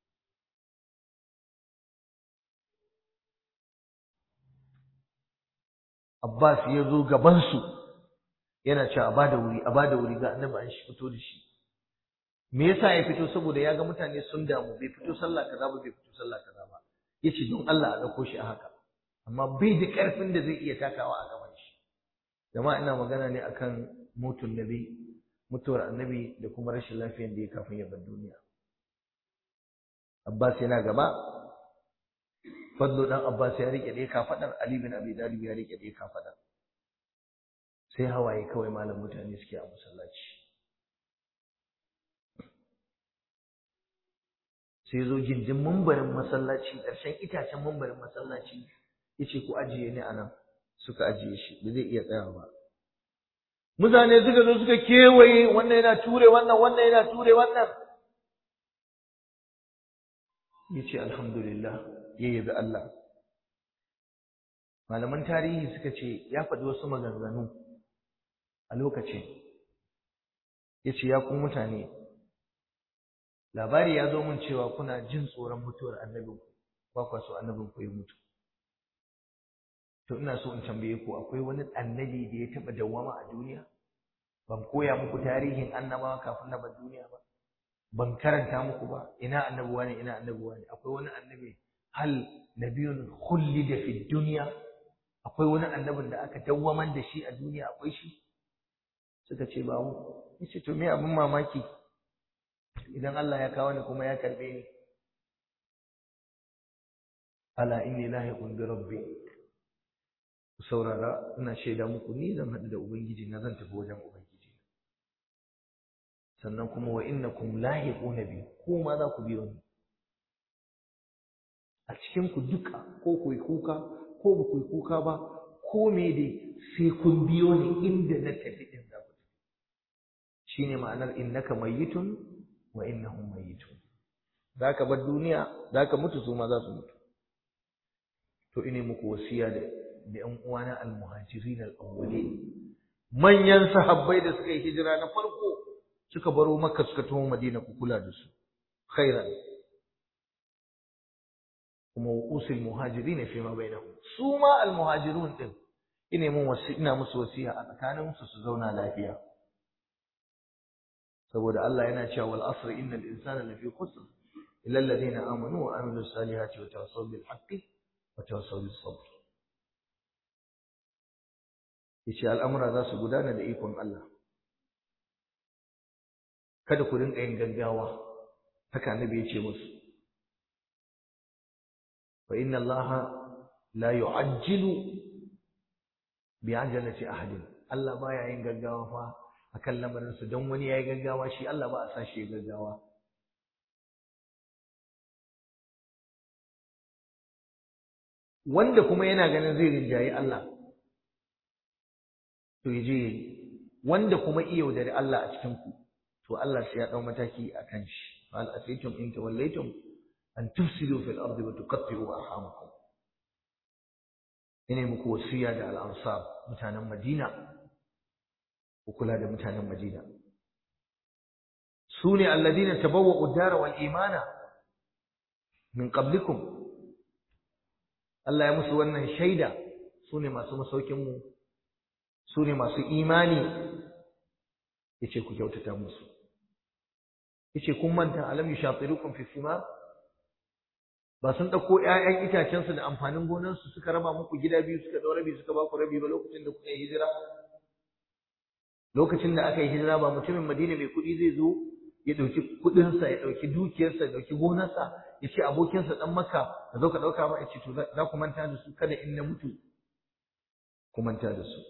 Abbas ya zo gabansu yana cewa a bada wuri a bada wuri ga annabi an shi fito da shi me yasa ya fito saboda ya ga mutane sun damu bai fito sallah kaza ba bai fito sallah kaza ba yace don Allah a dauko shi a haka amma bai da karfin da zai iya takawa a gaban shi jama'a ina magana ne akan mutun nabi mutuwar annabi da kuma rashin lafiyar da ya kafin ya bar duniya Abbas yana gaba Fadlu dan Abbas ya rike dai kafadar Ali bin Abi Talib ya rike dai kafadar sai hawaye kawai malam mutane suke a masallaci sai zo gindin mambarin masallaci ƙarshen itacen mambarin masallaci yace ku ajiye ni anan suka ajiye shi ba zai iya tsaya ba mutane suka zo suka kewaye wannan yana ture wannan wannan yana ture wannan yace alhamdulillah ya yabi Allah malaman tarihi suka ce ya faɗi wasu maganganu a lokacin yace ya ku mutane labari ya zo min cewa kuna jin tsoron mutuwar annabin ba kwa so annabin ku ya mutu to ina so in tambaye ku akwai wani annabi da ya taɓa dawwama a duniya ban koya muku tarihin annabawa kafin na bar duniya ba ban karanta muku ba ina annabuwa ne ina annabuwa ne akwai wani annabi hal nabiyun khullida fi dunya akwai wani annabin da aka dawwamar da shi a duniya akwai shi suka ce ba mu yace to me abin mamaki idan Allah ya kawo ni kuma ya karbe ni ala inni lahiqun bi rabbi ku saurara ina shaida muku ni zan haɗu da ubangiji na zan tafi wajen ubangiji sannan kuma wa innakum lahiquna bi ko ma za ku biyo ni a cikin ku duka ko ku yi kuka ko ba ku yi kuka ba ko me dai sai kun biyo ni inda na tafi din za ku tafi shine ma'anar innaka mayyitun wa innahum mayyitun zaka bar duniya zaka mutu su ma za su mutu to ine muku wasiya da da ƴan uwana al-muhajirin al-awwalin manyan sahabbai da suka yi hijira na farko suka baro makka suka taho madina ku kula da su khairan kuma usul muhajirin fi ma bainahum su ma al-muhajirun din ine mun wasi ina musu wasiya a tsakanin su su zauna lafiya saboda Allah yana cewa wal asr innal insana lafi khusr illa alladhina amanu wa amilus salihati wa tawassaw bil haqqi wa tawassaw bis sabr yace al'amura za su gudana da ikon Allah kada ku rinka yin gaggawa haka annabi yace musu fa inna Allah la yu'ajjilu bi'ajalati ahadin Allah baya yin gaggawa fa akan lamarin su don wani yayi gaggawa shi Allah ba a sa shi gaggawa wanda kuma yana ganin zai rinjayi Allah to yaje wanda kuma iya yaudari Allah a cikin ku to Allah sai ya dau mataki akan shi fal asaytum in tawallaytum an tufsidu fil ardi wa tuqatti'u arhamakum ina muku wasiya da al-ansar mutanen Madina ku kula da mutanen Madina sune alladina tabawwa'u ad-dara wal imana min qablikum Allah ya musu wannan shaida sune masu masaukin mu sune masu imani yace ku kyautata musu yace kun manta alam yushatirukum fi sima ba sun dauko ƴaƴan itacen su da amfanin gonar su suka raba muku gida biyu suka daura rabi suka ba ku rabi ba lokacin da kuka yi hijira lokacin da aka yi hijira ba mutumin Madina mai kuɗi zai zo ya ɗauki kuɗinsa ya ɗauki dukiyarsa ya ɗauki gonarsa ya ce abokinsa ɗan maka ka zo ka ɗauka ba ya ce to za ku manta da su kada in na mutu ku manta da su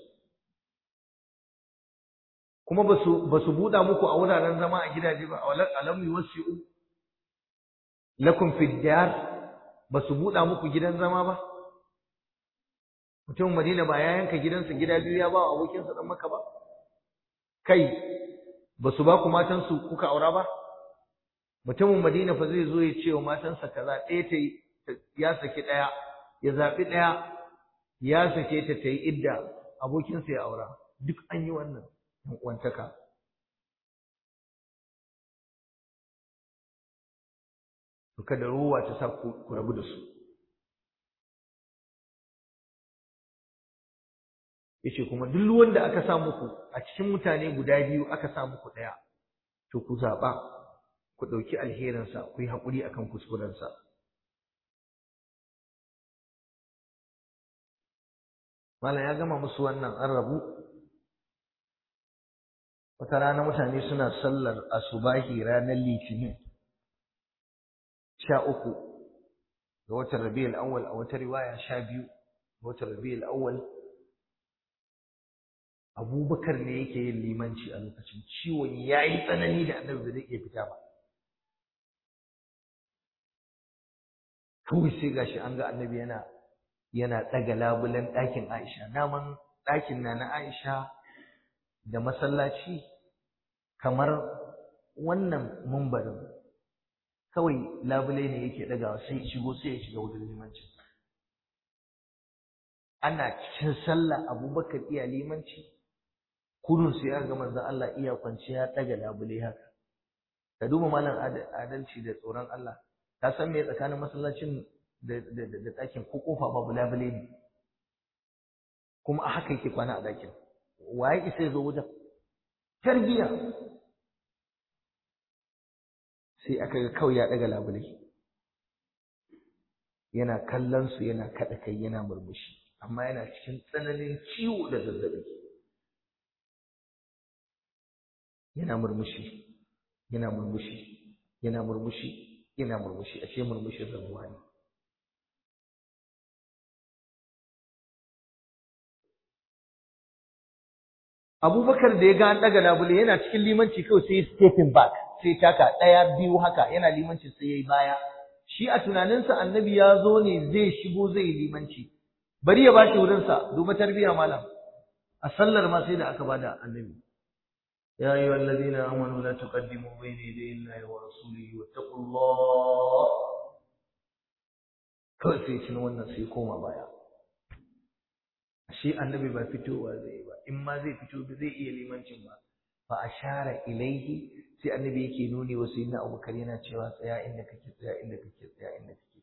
kuma ba su ba su buɗa muku a wuraren zama a gidaje ba alam yuwassi'u lakum fi diyar ba su buɗa muku gidan zama ba mutumin madina ba ya yanka gidansa gida biyu ya ba wa abokinsa ɗan maka ba kai ba su ba ku matansu kuka aura ba mutumin madina fa zai zo ya ce wa matansa kaza ɗaya ta ya saki ɗaya ya zaɓi ɗaya ya sake ta ta yi idda abokinsa ya aura duk an yi wannan ɗan uwantaka to kada ruwa ta sa ku rabu da su yace kuma duk wanda aka sa muku a cikin mutane guda biyu aka sa muku ɗaya to ku zaɓa ku ɗauki alherinsa ku yi haƙuri akan kuskurensa Malam ya gama musu wannan an rabu wata rana mutane suna sallar asubahi ranar litinin sha uku ga watan rabi'ul awwal a wata riwaya sha biyu ga watan rabi'ul awwal abubakar ne yake yin limanci a lokacin ciwon ya yi tsanani da annabi ba zai iya fita ba kawai sai gashi an ga annabi yana yana ɗaga labulen ɗakin aisha naman ɗakin na na aisha da masallaci kamar wannan mumbarin kawai labule ne yake ɗagawa sai shigo sai ya shiga wurin limancin ana cikin sallah abubakar iya limanci kurun sai ya ga manzon Allah iya kwance ya ɗaga labule haka ka duba malam adalci da tsoron Allah ka san me tsakanin masallacin da da ɗakin ko kofa babu labule ne kuma a haka yake kwana a ɗakin waye isa ya zo wajen tarbiya sai aka ga kawai ya ɗaga labule yana kallon su yana kaɗa kai yana murmushi amma yana cikin tsananin ciwo da zazzaɓi yana murmushi yana murmushi yana murmushi yana murmushi ashe murmushin rabuwa ne abubakar da ya ga an ɗaga labule yana cikin limanci kawai sai stepping back sai taka ɗaya biyu haka yana limanci sai ya yi baya shi a tunaninsa annabi ya zo ne zai shigo zai yi limanci bari ya bashi wurinsa duba tarbiyya malam a sallar ma sai da aka bada annabi يا أيها الذين آمنوا لا تقدموا بين يدي الله ورسوله واتقوا الله kawai sai cin wannan sai koma baya shi annabi ba fitowa zai ba in ma zai fito ba zai iya limancin ba fa ashara ilaihi sai annabi yake nuni wa sayyidina abubakar yana cewa tsaya inda kake tsaya inda kake tsaya inda kake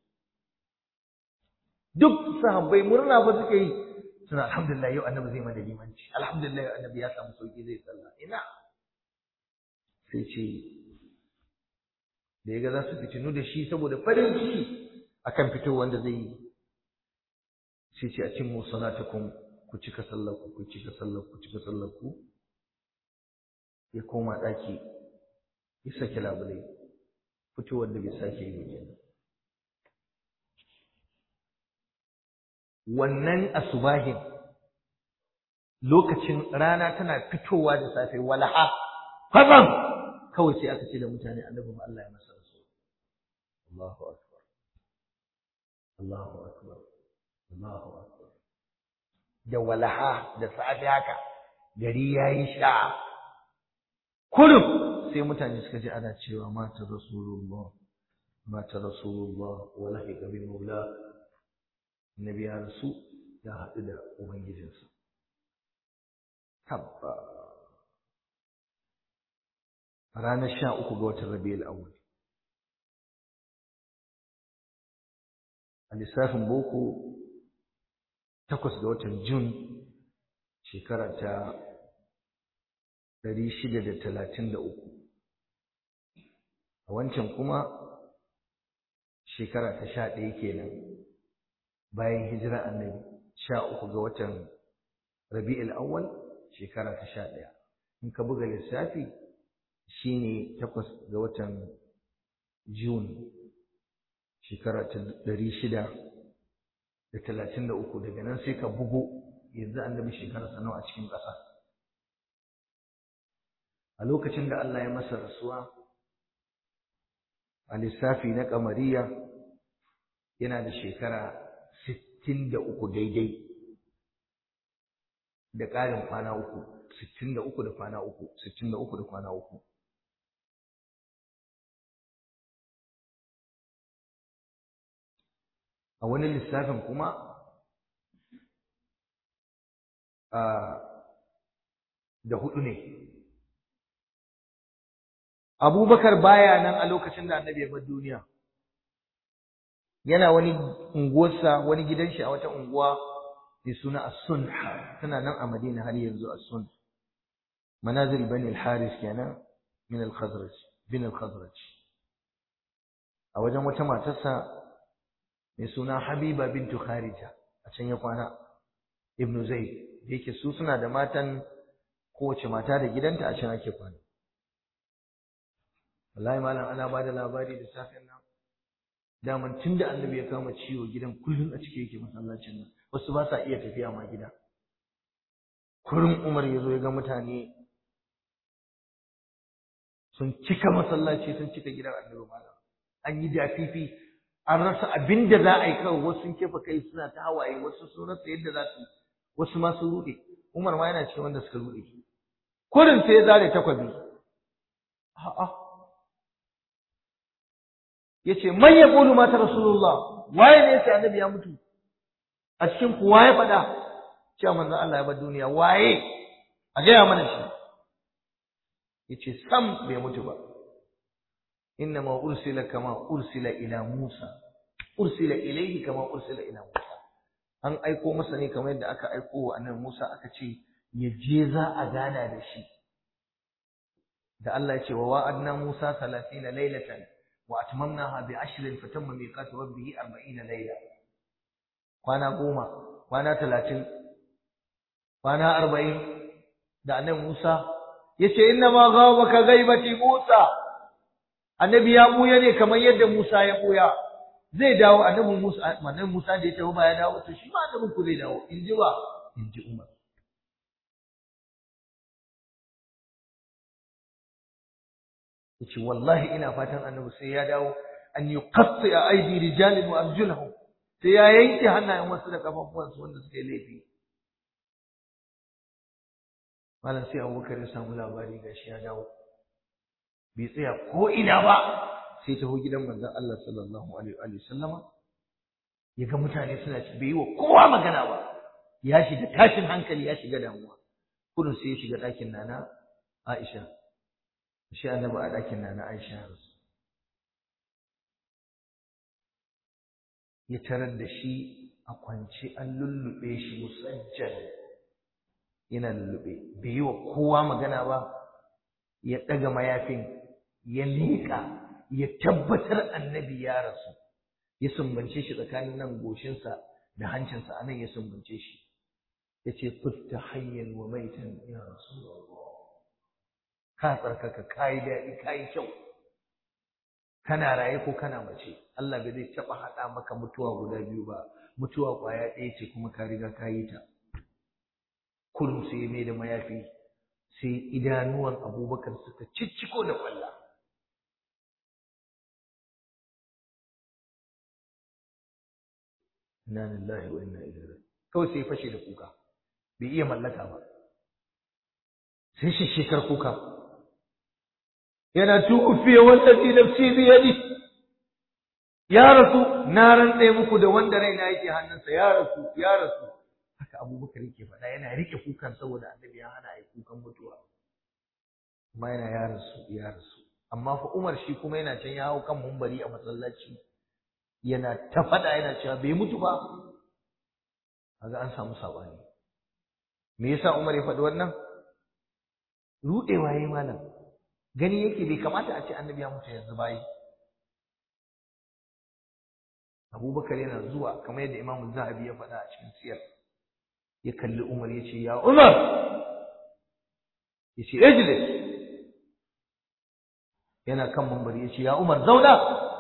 duk sahabbai murna ba suke yi suna alhamdulillah yau annabi zai mana limanci alhamdulillah yau annabi ya samu sauki zai sallah ina sai ce da ya ga za su fitinu da shi saboda farin ciki akan fito wanda zai yi sai ce a cin mu salatakum ku cika sallar ku ku cika sallar ku cika sallar ku ya koma daki ya sake labulai fitowar da bai sake yi kenan wannan asubahin lokacin rana tana fitowa da safe walaha fazan kawai sai aka ce da mutane annabi ma Allah ya masa rasu Allahu akbar Allahu akbar Allahu akbar da walaha da safe haka gari yayi sha kullum sai mutane suka ji ana cewa mata rasulullah mata rasulullah wala bi maula Nabi ya rasu ya haɗu da Ubangijinsa. Tabba. Ranar sha uku ga watan Rabi'ul Awwal. A lissafin boko takwas ga watan Jun shekara ta ɗari shida da talatin da uku. A wancan kuma shekara ta sha ɗaya kenan. bayan hijira annabi sha uku ga watan rabi'ul awwal shekara ta sha ɗaya in ka buga lissafi shine takwas ga watan june shekara ta ɗari shida da talatin da uku daga nan sai ka bugo yanzu annabi shekara nawa a cikin ƙasa a lokacin da Allah ya masa rasuwa a lissafi na kamariya yana da shekara sittin da uku daidai da ƙarin kwana uku sittin da uku da kwana uku sittin da uku da kwana uku a wani lissafin kuma da hudu ne abubakar baya nan a lokacin da annabi ya bar duniya yana wani unguwarsa wani gidan shi a wata unguwa mai suna as-sun tana nan a madina har yanzu as-sun manazil bani al-haris kenan min al-khazraj bin al-khazraj a wajen wata matarsa mai suna habiba bintu kharija a can ya kwana ibnu zaid da yake su suna da matan kowace mata da gidanta a can ake kwana wallahi malam ana ba da labari da safen nan daman tun da annabi ya kama ciwo gidan kullum a cike yake masallacin nan wasu ba sa iya tafiya ma gida kurin umar ya zo ya ga mutane sun cika masallaci sun cika gidan annabi malam an yi dafifi an rasa abin da za a yi kawai wasu sun kefa kai suna ta hawaye wasu sun rasa yadda za su wasu ma sun ruɗe umar ma yana cikin wanda suka ruɗe kurin sai ya zare takwabi a'a yace man yaqulu mata rasulullah waye ne yace annabi ya mutu a cikin ku waye faɗa cewa manzon Allah ya bar duniya waye a gaya mana shi yace sam bai mutu ba innama ursila kama ursila ila Musa ursila ilayhi kama ursila ila Musa an aiko masa ne kamar yadda aka aiko wa annabi Musa aka ce ya je za a gana da shi da Allah ya ce wa wa'adna Musa 30 laylatan wa atmamnaha bi ashrin fatamma miqatu rabbih 40 layla kwana goma kwana 30 kwana 40 da annabi Musa yace inna ma ghawaka ghaibati Musa annabi ya buya ne kamar yadda Musa ya buya zai dawo annabi Musa annabi Musa da ya tafi ba ya dawo to shi ma annabin ku zai dawo in ji ba in ji Umar yace wallahi ina fatan annabi sai ya dawo an yuqatti aidi rijalin wa arjulahum sai ya yanke hannayen wasu da kafafuwansu wanda suka yi laifi malam sai Abubakar ya samu labari gashi ya dawo bai tsaya ko ina ba sai taho gidan manzon Allah sallallahu alaihi wa sallama ya ga mutane suna ci bai yi wa kowa magana ba ya shiga tashin hankali ya shiga damuwa kudin sai ya shiga ɗakin nana Aisha shi annabi a ɗakin nana Aisha rasu ya tarar da shi a kwance an lullube shi musajjal yana lullube bai yi wa kowa magana ba ya ɗaga mayafin ya leƙa ya tabbatar annabi ya rasu ya sumbance shi tsakanin nan goshinsa da hancinsa anan ya sumbance shi ya ce futta hayyan wa maitan ya rasu ka tsarkaka ka yi daɗi ka yi kyau kana raye ko kana mace Allah bai zai taɓa haɗa maka mutuwa guda biyu ba mutuwa ƙwaya ɗaya ce kuma ka riga ka yi ta kurum sai mai da mayafi sai idanuwan abubakar suka cicciko da ƙwalla inna lillahi wa inna ilaihi raji'un kawai sai fashe da kuka bai iya mallaka ba sai shi shekar kuka yana tufiya wallazi nafsi bi yadi ya rasu na rantse muku da wanda raina yake hannunsa ya rasu ya rasu haka abubakar yake faɗa yana rike kukan saboda annabi ya hana yi kukan mutuwa amma yana ya rasu ya rasu amma fa Umar shi kuma yana can ya hau kan mumbari a masallaci yana ta faɗa yana cewa bai mutu ba kaga an samu sabani me yasa Umar ya faɗi wannan rudewa yayi malam gani yake bai kamata a ce annabi ya mutu yanzu bayi Abubakar yana zuwa kamar yadda Imam Zahabi ya faɗa a cikin siyar ya kalli Umar ya ce ya Umar ya ce ijlis yana kan mambari ya ce ya Umar zauna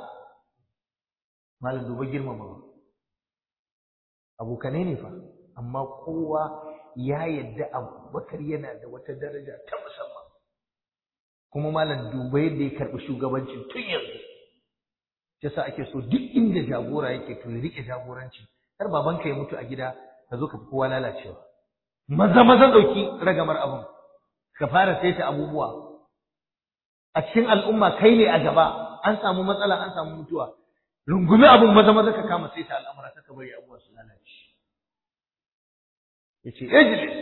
malam duba girmama abokanai ne fa amma kowa ya yadda Abubakar yana da wata daraja ta musamman kuma malam duba yadda ya karɓi shugabancin tun yanzu yasa ake so duk inda jagora yake to ya rike jagoranci kar babanka ya mutu a gida ka zo ka fi kowa lalacewa maza maza dauki ragamar abun ka fara saita abubuwa a cikin al'umma kai ne a gaba an samu matsala an samu mutuwa rungumi abun maza maza ka kama saita al'amura ka bari abubuwa su lalace yace ijlis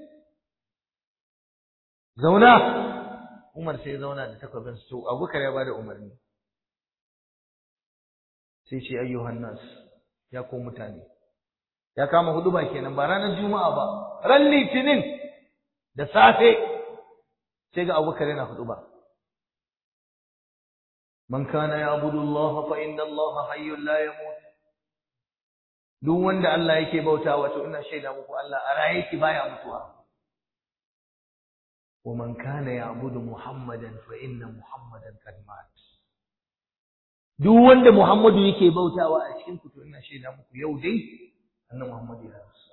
zauna Umar sai ya zauna da takwabin su Abubakar ya bada umarni sai ce ayyuhan nas ya ko mutane ya kama huduba kenan ba ranar juma'a ba ran litinin da safe sai ga Abubakar yana huduba man kana ya'budu Allah fa inna Allah hayyun la yamut duk wanda Allah yake bautawa to ina shaida muku Allah a raye yake baya mutuwa ومن كان يعبد محمدا فإن محمدا قد مات duk wanda Muhammadu yake bautawa a cikin ku to ina shaida muku yau dai annabi Muhammad ya rasu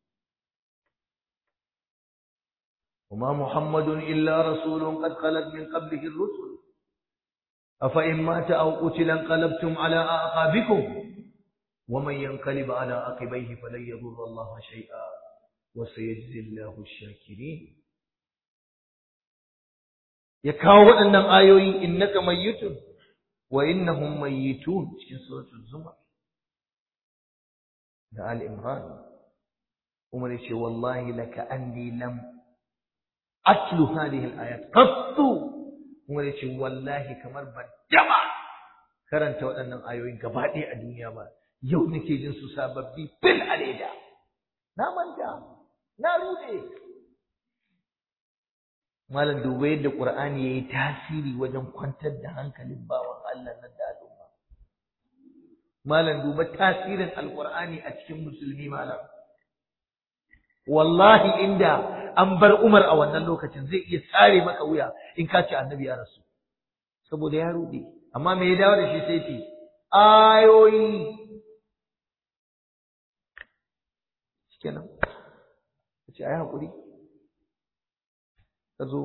وما محمد إلا رسول قد خلت من قبله الرسل أفإن مات أو قتل انقلبتم على أعقابكم ومن ينقلب على عقبيه فلن يضر الله شيئا وسيجزي الله الشاكرين ya kawo waɗannan ayoyi innaka mayyitun wa innahum mayyitun cikin suratul zumar da al imran umar yace wallahi laka anni lam atlu hadhihi al ayat qattu umar yace wallahi kamar ban dama karanta waɗannan ayoyin gaba ɗaya a duniya ba yau nake jin su sababbi fil aleda na manta na rude Malam duba yadda Qur'ani yayi tasiri wajen kwantar da hankalin bawan Allah nan da al'umma. Malam duba tasirin Alƙur'ani a cikin musulmi malam. Wallahi inda an bar Umar a wannan lokacin zai iya tsare maka wuya in ka ce annabi ya rasu. Saboda ya rude. Amma me ya dawo da shi sai ce ayoyi kenan. Ce ai hakuri. ka zo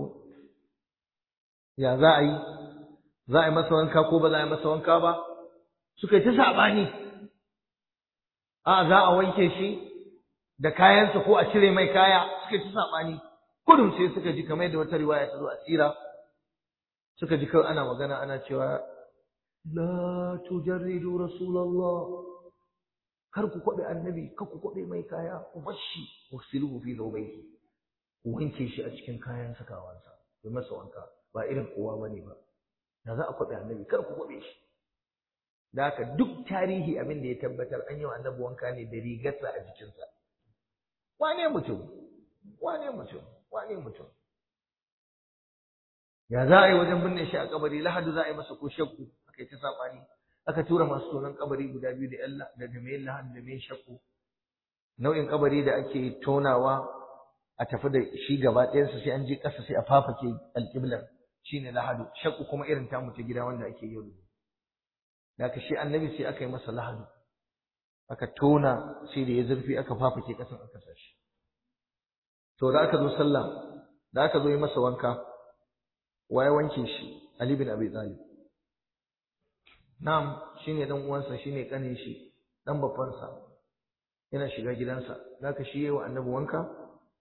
ya za a yi za a yi masa wanka ko ba za a yi masa wanka ba suka yi ta saɓani a za a wanke shi da kayansa ko a cire mai kaya suka yi ta saɓani kudin sai suka ji kamar yadda wata riwaya ta zo a tsira suka ji kawai ana magana ana cewa la tujarridu rasulallah kar ku kwaɓe annabi kar ku kwaɓe mai kaya ku bashi wasiluhu fi zawbayhi wanke shi a cikin kayan sakawansa da masa wanka ba irin kowa bane ba da za a kwabe annabi kar ku kwabe shi da haka duk tarihi abin da ya tabbatar an yi wa annabi wanka ne da rigarsa a jikinsa wane mutum wane mutum wane mutum ya za a yi wajen binne shi a kabari lahadu za a yi masa ko shakku aka yi ta sabani aka tura masu tonon kabari guda biyu da yalla da da mai lahadu da mai shakku nau'in kabari da ake tonawa a tafi da shi gaba ɗayansa sai an je ƙasa sai a fafake alƙiblar shine lahadu shakku kuma irin tamu ta gida wanda ake yau da aka shi annabi sai aka yi masa lahadu aka tona sai da ya zurfi aka fafake ƙasan aka sa shi to da aka zo sallah da aka zo yi masa wanka waye wanke shi Ali bin Abi Talib na'am shine dan uwansa shine kanin shi dan babbansa yana shiga gidansa da aka shi yayi wa annabi wanka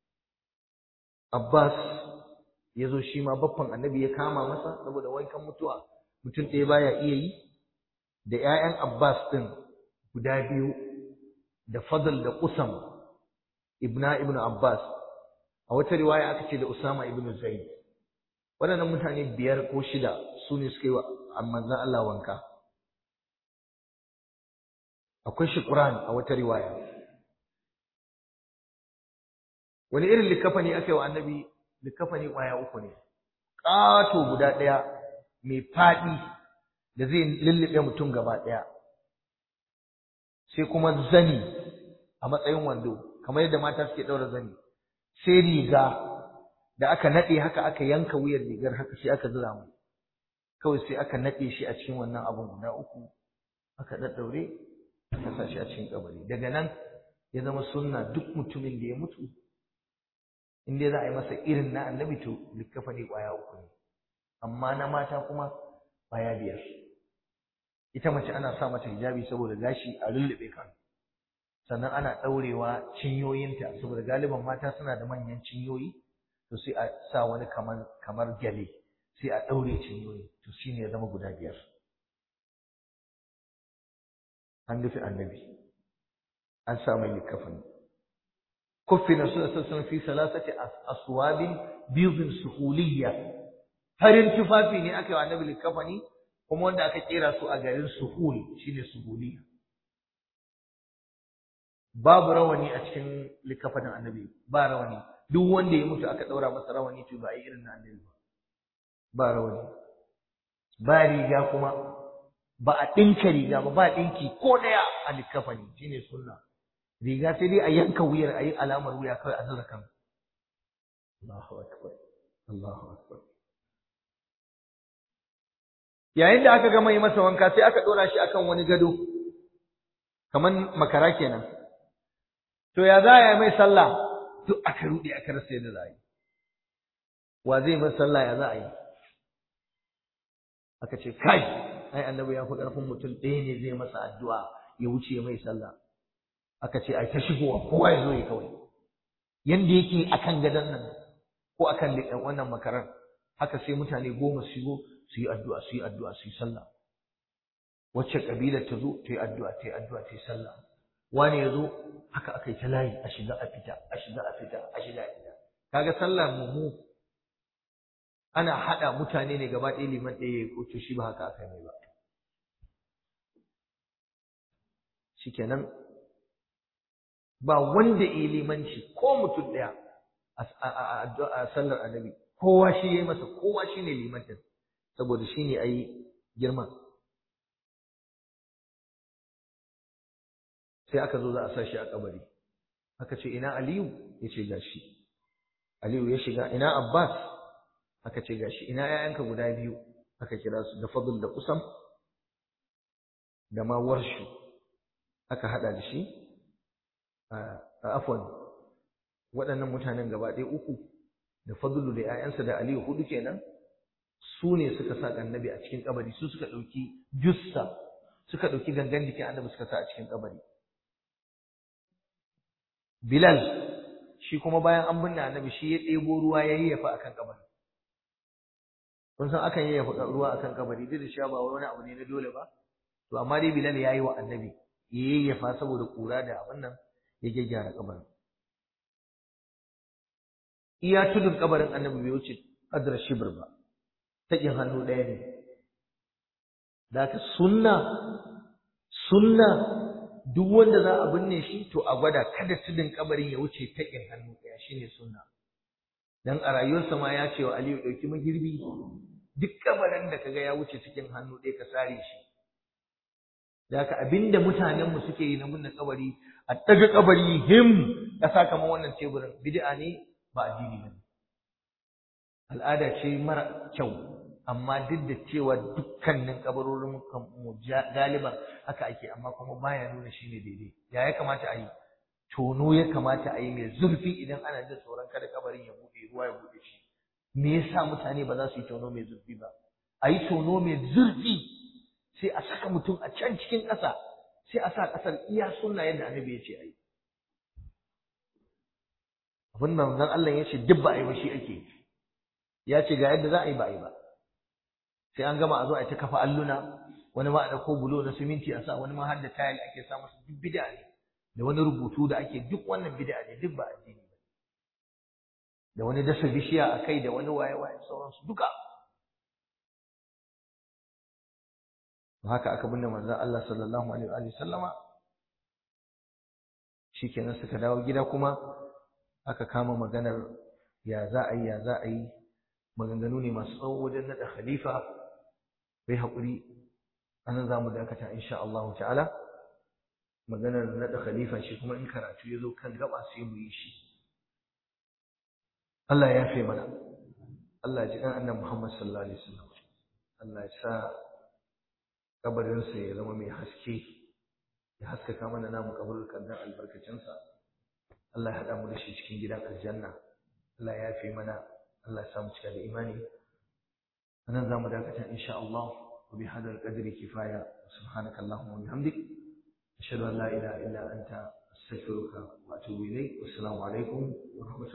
Abbas ya zo shi ma baffan annabi ya kama masa saboda wankan mutuwa mutum ɗaya baya iya yi da ‘ya'yan Abbas ɗin guda biyu da Fadl da Usam ibna ibn Abbas a wata riwaya aka ce da Usama ibn Zaid waɗannan mutane biyar ko shida su ne suka yi wa manzon Allah wanka akwai shukuran a wata riwaya wani irin likafani aka yi wa annabi likafani ƙwaya uku ne ƙato guda ɗaya mai faɗi da zai lullube mutum gaba ɗaya sai kuma zani a matsayin wando kamar yadda mata suke ɗaura zani sai riga da aka naɗe haka aka yanka wuyar rigar haka sai aka zura mai kawai sai aka naɗe shi a cikin wannan abun guda uku aka ɗaɗɗaure aka sa shi a cikin kabari daga nan ya zama sunna duk mutumin da ya mutu in dai za a yi masa irin na annabi to likkafa ne ƙwaya uku ne amma na mata kuma ƙwaya biyar ita mace ana sa mata hijabi saboda gashi a lullube kan sannan ana ɗaurewa cinyoyinta saboda galiban mata suna da manyan cinyoyi to sai a sa wani kamar kamar gyale sai a ɗaure cinyoyi to shine ya zama guda biyar an rufe annabi an sa mai likafani kuffina sallallahu fi salasati aswabin biyudin suhuliyya farin tufafi ne aka yi wa annabi likafani kuma wanda aka kera su a garin suhul shine suhuliyya babu rawani a cikin likafanin annabi ba rawani duk wanda ya mutu aka daura masa rawani to ba a yi irin na annabi ba ba rawani ba riga kuma ba a ɗinka riga ba ba ɗinki ko ɗaya a likafani shine sunna riga sai dai a yanka wuyar a yi alamar wuya kawai a zura kan Allahu akbar Allahu akbar yayin da aka gama yi masa wanka sai aka ɗora shi akan wani gado kaman makara kenan to ya za a yi mai sallah duk aka ruɗe aka rasa yadda za a yi wa zai mai sallah ya za a yi aka ce kai ai annabi ya fi ƙarfin mutum ɗaya ne zai masa addu'a ya wuce mai sallah aka ce ai ta shigowa kowa ya zo ya kawai yanda yake akan gadon nan ko akan wannan makarar haka sai mutane goma su shigo su yi addu'a su yi addu'a su yi sallah wacce kabilar ta zo ta yi addu'a ta yi addu'a ta yi sallah wani ya zo haka aka yi ta layi a shiga a fita a shiga a fita a shiga a fita kaga sallar mu mu ana haɗa mutane ne gaba ɗaya liman ɗaya ya ko shi ba haka aka yi ba shikenan ba wanda ya limanci ko mutum ɗaya a sallar annabi kowa shi ya yi masa kowa shi ne limantin saboda shi ne a yi girman sai aka zo za a sa shi a kabari aka ce ina aliyu ya ce gashi aliyu ya shiga ina abbas aka ce gashi ina 'ya'yanka guda biyu aka kira su da fadl da kusam da ma warshu aka hada da shi a afwan waɗannan mutanen gaba ɗaya uku da fadlu da 'ya'yansa da aliyu hudu kenan su ne suka sa annabi a cikin kabari su suka ɗauki jussa suka ɗauki gangan jikin annabi suka sa a cikin kabari bilal shi kuma bayan an binne annabi shi ya ɗebo ruwa ya yayyafa akan kabari kun san akan yayyafa ruwa akan kabari duk da cewa ba wani abu ne na dole ba to amma dai bilal ya yi wa annabi ya yayyafa saboda kura da abin nan ya gyaggyara kabarin iya tudun kabarin annabi bai wuce adra shibr ba takin hannu ɗaya ne da haka sunna sunna duk wanda za a binne shi to a gwada kada tudun kabarin ya wuce takin hannu ɗaya shine sunna dan a rayuwarsa ma ya ce wa Aliyu ɗauki magirbi duk kabarin da kaga ya wuce cikin hannu ɗaya ka sare shi da haka abinda mutanen mu suke yi na binne kabari a daga kabari him ƙasa kamar wannan teburin bid'a ne ba addini bane al'ada ce mara kyau amma duk da cewa dukkanin kabarorin mu galiban haka ake amma kuma baya nuna shine daidai ya ya kamata a yi tono ya kamata a yi mai zurfi idan ana jin tsoron kada kabarin ya buɗe ruwa ya buɗe shi me yasa mutane ba za su yi tono mai zurfi ba a yi tono mai zurfi sai a saka mutum a can cikin ƙasa sai a sa ƙasar iya sunna yadda annabi ya ce a yi abin da manzon Allah ya ce duk ba a yi ba shi ake ya ce ga yadda za a yi ba a yi ba sai an gama a zo a ta kafa alluna wani ma a ɗauko bulo na siminti a sa wani ma har da tayil ake sa masa duk bid'a ne da wani rubutu da ake duk wannan bid'a ne duk ba addini ba da wani dasa bishiya a kai da wani waye waye sauransu duka haka aka binne manzon Allah sallallahu alaihi wa sallama shikenan suka dawo gida kuma aka kama maganar ya za a yi ya za a yi maganganu ne masu tsawo wajen naɗa khalifa bai haƙuri anan za mu dakata insha Allah ta'ala maganar naɗa khalifa shi kuma in karatu ya zo kan gaba sai mu yi shi Allah ya fi mana Allah ya ji ɗan annan Muhammad sallallahu alaihi wasallam Allah ya sa kabarinsa ya zama mai haske ya haskaka mana namu kabarukan dan albarkacinsa Allah ya haɗa mu da shi cikin gidan aljanna Allah ya fi mana Allah ya samu cika da imani anan zamu dakata insha Allah wa bi hadal qadri kifaya subhanaka allahumma wa bihamdik ashhadu an la ilaha illa anta astaghfiruka wa atubu ilayk wassalamu alaikum wa rahmatullahi